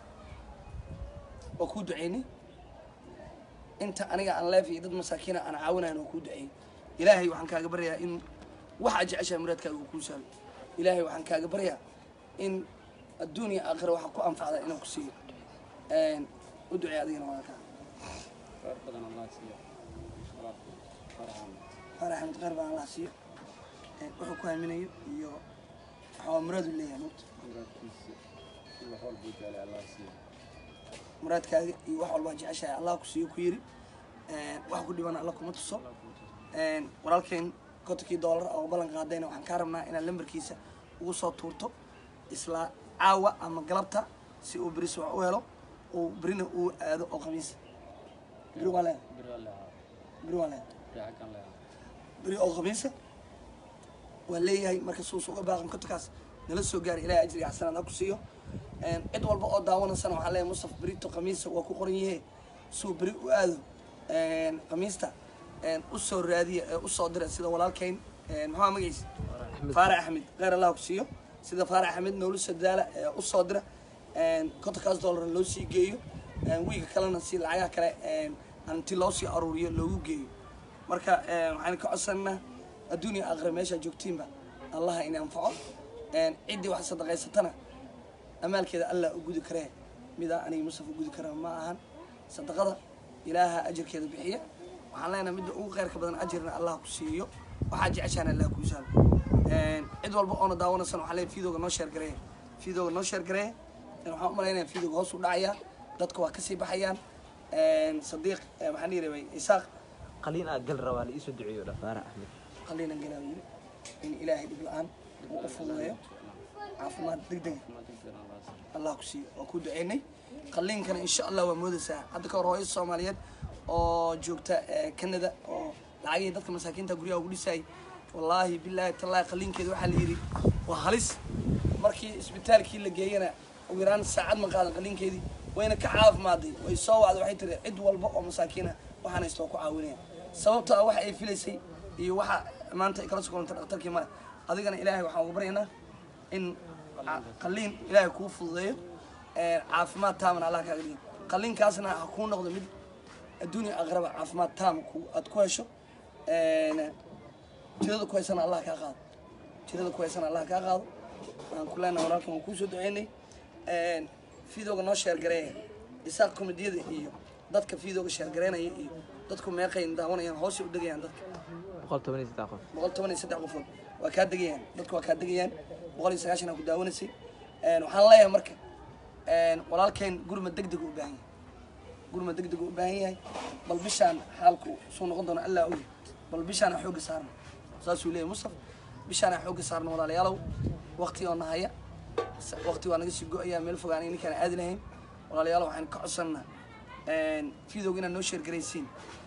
waa kuu duceynay inta aniga aan leef iyo dad masaakiina aan caawinayn oo kuu duceeyey ilaahay waxaan kaaga baryaa in waxaa jeceshahay muraadkaaga uu kuu sahlo ilaahay waxaan kaaga baryaa in adduun iyo aakhira waxa ku anfacda inaan ku siiyo Een, u duceey adigana waa kaa khayr badan allah siiya walaalkay faraxan faarax axmed khayr baan allah siiyo Een, wuxuu ku aaminayo iyo waxaa muraadu leeyahay mugta muraadkiisa ila hool buu jaalay allah siiya muraadkaaga iyo wax walbaa jeceshahay allah ku siiyo ku yiri Een, wax ku dhiban alla kuma tuso Een, walaalkeen kontonkii doolar oo ballan qaadayna waxaan kaa rabnaa inaad lambarkiisa ugu soo tuurto isla caawa ama galabta si uu beris wax u helo uu berina uu aado oo khamiisa beri waa leedahay biri alle ahaa beri waa leedahay fiican leeyahay beri oo khamiisa waa leeyahay marka suus uga baaqan kontonkaas nala soo gaari ilaahay ajriga xasanaad ha ku siiyo Een, cid walba oo daawanaysana waxaa leeyahay mustaf berito khamiisa waa ku qoran yahe suu beri u aado Een, khamiista een, u soo raadiya ee u soo dira sida walaalkeyn een, maxaa magaciisa faarax axmed kheyr allah ku siiyo sida faarax axmed noolu sadaala ee u soo dira Een, kontonkaas doolar loo sii geeyo Een, wiiga kalena si lacagaha kale een, inti loo sii aruuriyo loogu geeyo marka een, waxaan ka codsanaa adduunya aakhira meeshaa joogtiinba allaha in anfaco Een, ciddii wax sadaqaysatana amaalkeeda allah u gudi karee midaa aniga musaf u gudi kara ma ahan sadaqada ilaaha ajarkeeda bixiya waxaan leenahay midda ugu khayrka badan ajarna allah ku siiyo waxaa jeceshaana allah kuu sahlo Een, cid walba oona daawanaysan waxaa leeyahay fiidooga noo sheer gareeya fiidooga noo sheer gareeya Een, waxaan u malaynaya fiidooga hoos u dhacaya dadka waa kasii baxayaan Een, sadiiq ee, maxaan dhihi rabay isaaq qaliin aa gal rabaa la iisoo duceeyo dha faarax axmed qalliinan galaa yiri in ilaahay dhib la-aan uu u fududeeyo caafimaad degdega ma degdeg allah siiya allah ku siiyo waa ku duceynay qalliinkana insha allah waa moodaysaa hadda ka hor hooyo soomaaliyeed oo joogta eh, canada oo lacagihii dadka masaakiinta guryaha ugu dhisayay wallaahi bilaahi tallaahi qalliinkeeda waxaa la yidhi waa halis markii isbitaalkii la geeyana ugu yaraan saacad ma qaadan qalliinkeedii wayna ka caafimaaday way soo wacday waxay tiri cid walba oo masaakiina waxaan haysta waa ku caawinaya sababtoo ah waxa ay filaysay iyo waxa maanta ay kala sokolanta dhakhtarkii male adigana ilaahay waxaan uga baryaynaa in ca- qalliin ilaahay kuu fududeeyo Een, caafimaad taamana allah kaaga dhigo qalliinkaasna ha kuu noqdo mid adduunya aqraba caafimaad taam ku- aad ku hesho Een, tirada ku haysana allah kaa qaado tirada ku haysana allah kaa qaado waan ku leenahay walaalkan waan kuusoo duceynay Een, fiidooga noo sheergareeya isaaq komediyada iyo dadka fiidooga sheergareynaya iyo dadku meeqayn daawanayaan hoosay u degayaan dadka boqol toban iyo saddex qof boqol toban iyo saddex qofood waa kaa degayaan dadku waa kaa degayaan boqol iyo sagaashan aa ku daawanaysay Een, waxaan leeyahay marka een, walaalkeen gurma degdeg u baahan yahay gurma degdeg u baahan yahay bal bishaan xaalku suu noqon doona allaa ogi bal bishaan aan xoogga saarno saasuu leeyahay mustaf bishaan aan xoogga saarno walaalayaalow waqti oo nahaya s- waqti waa naga sii go-ayaa meel fogaan ay ninkaan aadi lahayn walaalayaalow waxaan ka codsannaa fiidowga inaad noo sheergaraysiin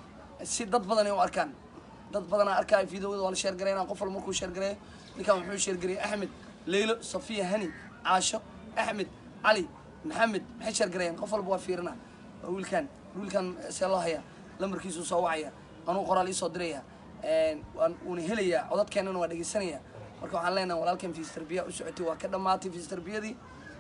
si dad badan ay u arkaan dad badanaa arkaayo fiidowada waa la sheergareynaa qof walba markuu sheergareeyo ninkan wuxuu sheergareeyey axmed leylo safiya hani caasho axmed cali maxamed maxay sheergareeyeen qof walba waa fiirinaa waa wiilkan wiilkan see loo hayaa lambarkiisuu soo wacaya anuu qoraal iisoo diraya waan uuna helayaa codadkeennana waa dhegeysanaya marka waxaan leenahay walaalkan fiis tarbiya u socotay waa ka dhammaatay fiis tarbiyadii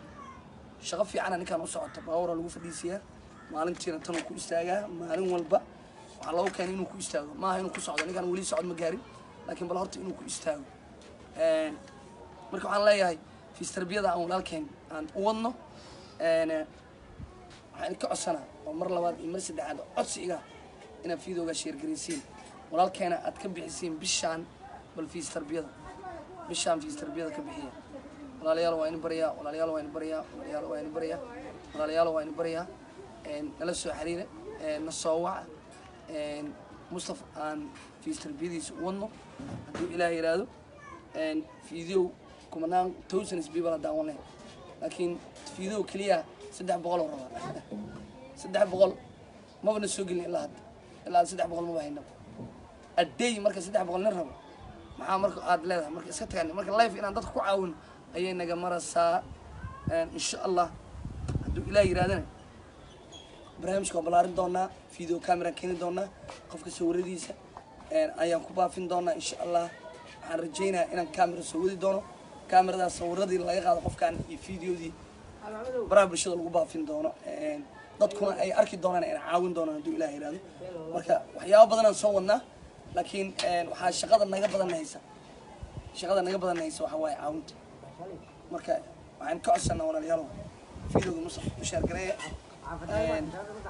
shaqo fiicana ninkaan u socota baawara lagu fadhiisiyaa maalintiina tanuu ku istaagaa maalin walba waxaa loogu keenay inuu ku istaago maaha inuu ku socdo ninkan weli socod ma gaarin laakiin bal horta inuu ku istaago Een, marka waxaan leeyahay fiis tarbiyada aan walaalkeen aan u wadno Een, eh, waxaan ka codsanaa oo mar labaad iyo mar saddexaad codsiga inaad fiidooga sheergaraysiin walaalkeena aad ka bixisiin bishaan bal fiis tarbiyada bishaan fiis tarbiyada ka bixiya walaalayaal waa in baryaa walaalayaal waa in baryaa walaalayaal waa in baryaa walaalayaal waa in baryaa Een, nala soo xiriira een, na soo waca Een, mustafa aan fiis tarbiyadiisa u wadno hadduu ilaah yiraahdo Een, fiideo kumanaan thousands people haddaan wan lahayn laakiin fiideo keliya saddex boqol oo rabaa saddex boqol maba na soo gelin ilaa hadda ilaa saddex boqol maba hayna aday marka saddex boqol nin rabo maxaa marka aad leedahay marka iska tagaan marka life inaan dadka ku caawino ayay naga maraysaa Een, insha allah hadduu ilaah yirahdana barnaamijka waa ballaarin doonaa video camera keeni doonaa qofka sawiradiisa Een, ayaan ku baafin doonaa insha allah waxaan rajaynayaa inaan camera soo wadi doono cameradaas sawiradii laga qaado qofkan iyo videodii baraha bulshada lagu baafin doono Een, dadkuna ay arki doonaan inay caawin doonaan hadduu ilaah yiraahdo marka waxyaabo badanaan soo wadnaa laakiin een, waxaa shaqada naga badan haysa shaqada naga badan haysa waxaa waaye caawinta marka waxaan ka codsanaa walaalayaalow videoga musaf u sheergareeya Een,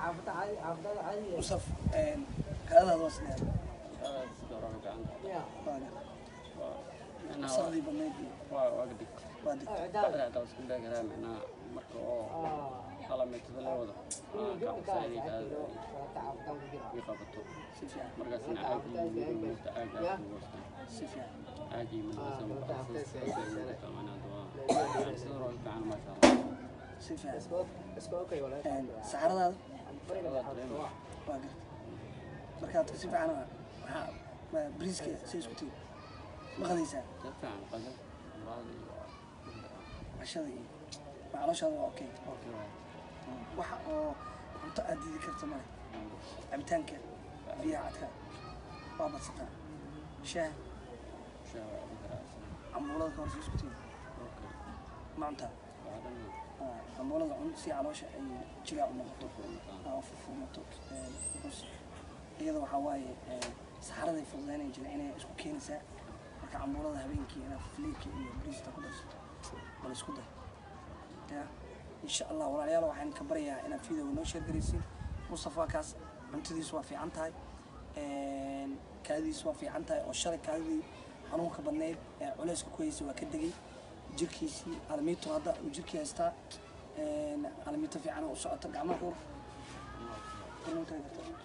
musaf een, kaadadaada waa sideed aad sida hore gacanta waaga wasaqdii badnayd iyo waa waa gadig waa degtay bacda hadda isku beegaraa macnaha marka oo kala meetada la wado kacabsaayay ii qabato si fiican markaasna caagii muugta caag aad ku goostaan si fiican caagii midnasa markaas sida hore gacan maasha allah si fiican Een, saxaradaada waa gartay markaad si fiican waxaa ma- bariiska say isku tigi ma qadaysaa dad fiican qadar muraad iyo cashada iyo ma calooshaada waa okay okay waa waxa oo cunto aad diidi karta male cabitaanka biyaha cadka waa badsataa shaah shaa waa ugu garaacsan cambuulada ka hor say isku tigi okay ma cuntaa waa dhan Ah, cambuulada cun si caloosha ay jigaa u noqoto furmataan aa furfurmato Een, because iyada waxaa waaye een, saxaraday fududaynay jira inay isku keenaysaa marka cambuulada habeenkii inaad filiidka iyo bariista ku darsato bal isku day ya insha allah walaalayaal waxaan ka baryayaa inaad videoga noo sheergaraysiin mustafa kaas cuntadiisu waa fiican tahay Een, kaadidiisu waa fiican tahay oo shalay kaadidii xanuunka badneyd ee culeyska ku haysay waa ka degay jirkiisii alamiito hadda uu jirkii haystaa Een, alamiito fiican oo u socota gacmaha hor Kalluun taagi kartaa.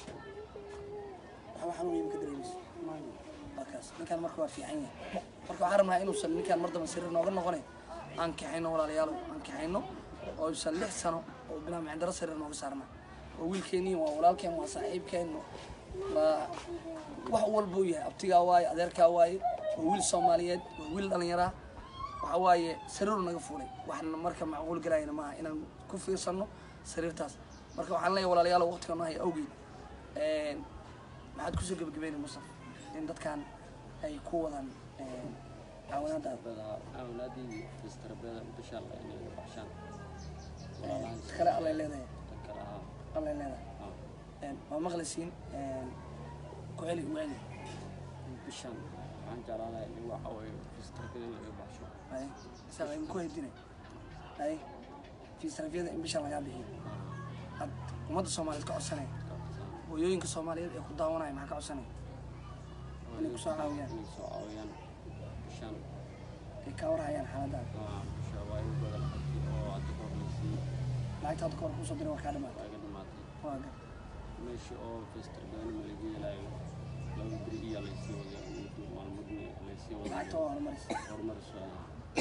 waxba xanuun iima ka dareemayso waa kaas ninkan marka waa fiican yahay marka waxaan rabnaa inuusan ninkan mar damba sariir nooga noqonayn aan kaxayno walaalayaal aan kaxayno oo isan lix sano oo bilaa micdaro sariir nooga saarna waa wiilkeennii waa walaalkeen waa saaxiibkeen waa wax walbuu yahay abtigaa waaye adeerkaa waaye waa wiil soomaaliyeed waa wiil dhallinyaraa waxa waaye sariiru naga fuulay waxna marka macquul galayna maaha inaan ku fiirsano sariirtaas marka waxaan leeyahay walaalayaal waqtiga noo haya awgeed Een, maxaad kusoo gebagabeynay mustaf in dadkan ay ku wadaan een, caawinaadaada badaa awlaadii fistrabada bisha alla inay u baxshaan Een, ta kale allay leedahay tan kale ahaa allay leedahay ah Een, waa maqlaysiin een, ku celi u celi bishan waxaan jeclaan lahaa in waxa weeye fistrabada in laga baxsho ay isaga idinku haydinay ay fiisrafyada in bisha lagaa bixiyo ad ummadda soomaaliyeed ka codsanaya hooyooyinka soomaaliyeed ee ku daawanaya maxaa ka codsanaya Inay ku soo caawiyaan. inay soo caawiyaan bishan ay ka warhayaan xaaladaada ah bisha waa igu badan lacagtii oo hadda ka horreysay lacagta hadda kahor kusoo diray waa kaa dhamaatay waa iga dhamaatay waa gar meesha oo fistrabada ma laga helayo laba beri iyo laysii wada muddo maalmoodna laysii wada lacagta waa horumarisa horumar socda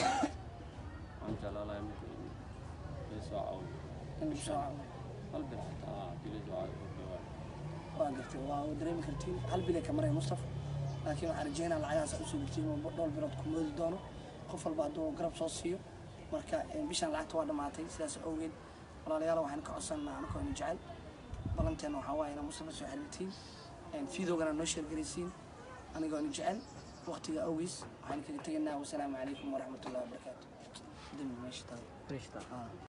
waxaan jeclaan lahaa marka in laysoo caawiyo in lagu soo caawiyo hal bir xataa haddii laysoo caawiyo oo dhawaa waa gartay waa waa dareemi kartiin hal bilay ka maraya mustafa laakiin waxaan rajeynaa lacagahaas aad usoo dirtiin oo dhowr bilood ku moodi doono qof walba hadduu garab soo siiyo marka een, bishaan lacagta waa dhamaatay sidaas awgeed walaalayaal waxaan ka codsanaa anakoo ina jecel balanteena waxaa waaye inaa mustafa soo xiriirtiin fiidowgana noo sheergaraysiin anigoo ina jecel waqtiga awgiis waxaan kaga tegaynaa wasalaamu calaykum waraxmatullahi wabarakaatu dami meesha tahay Rishta. Ah.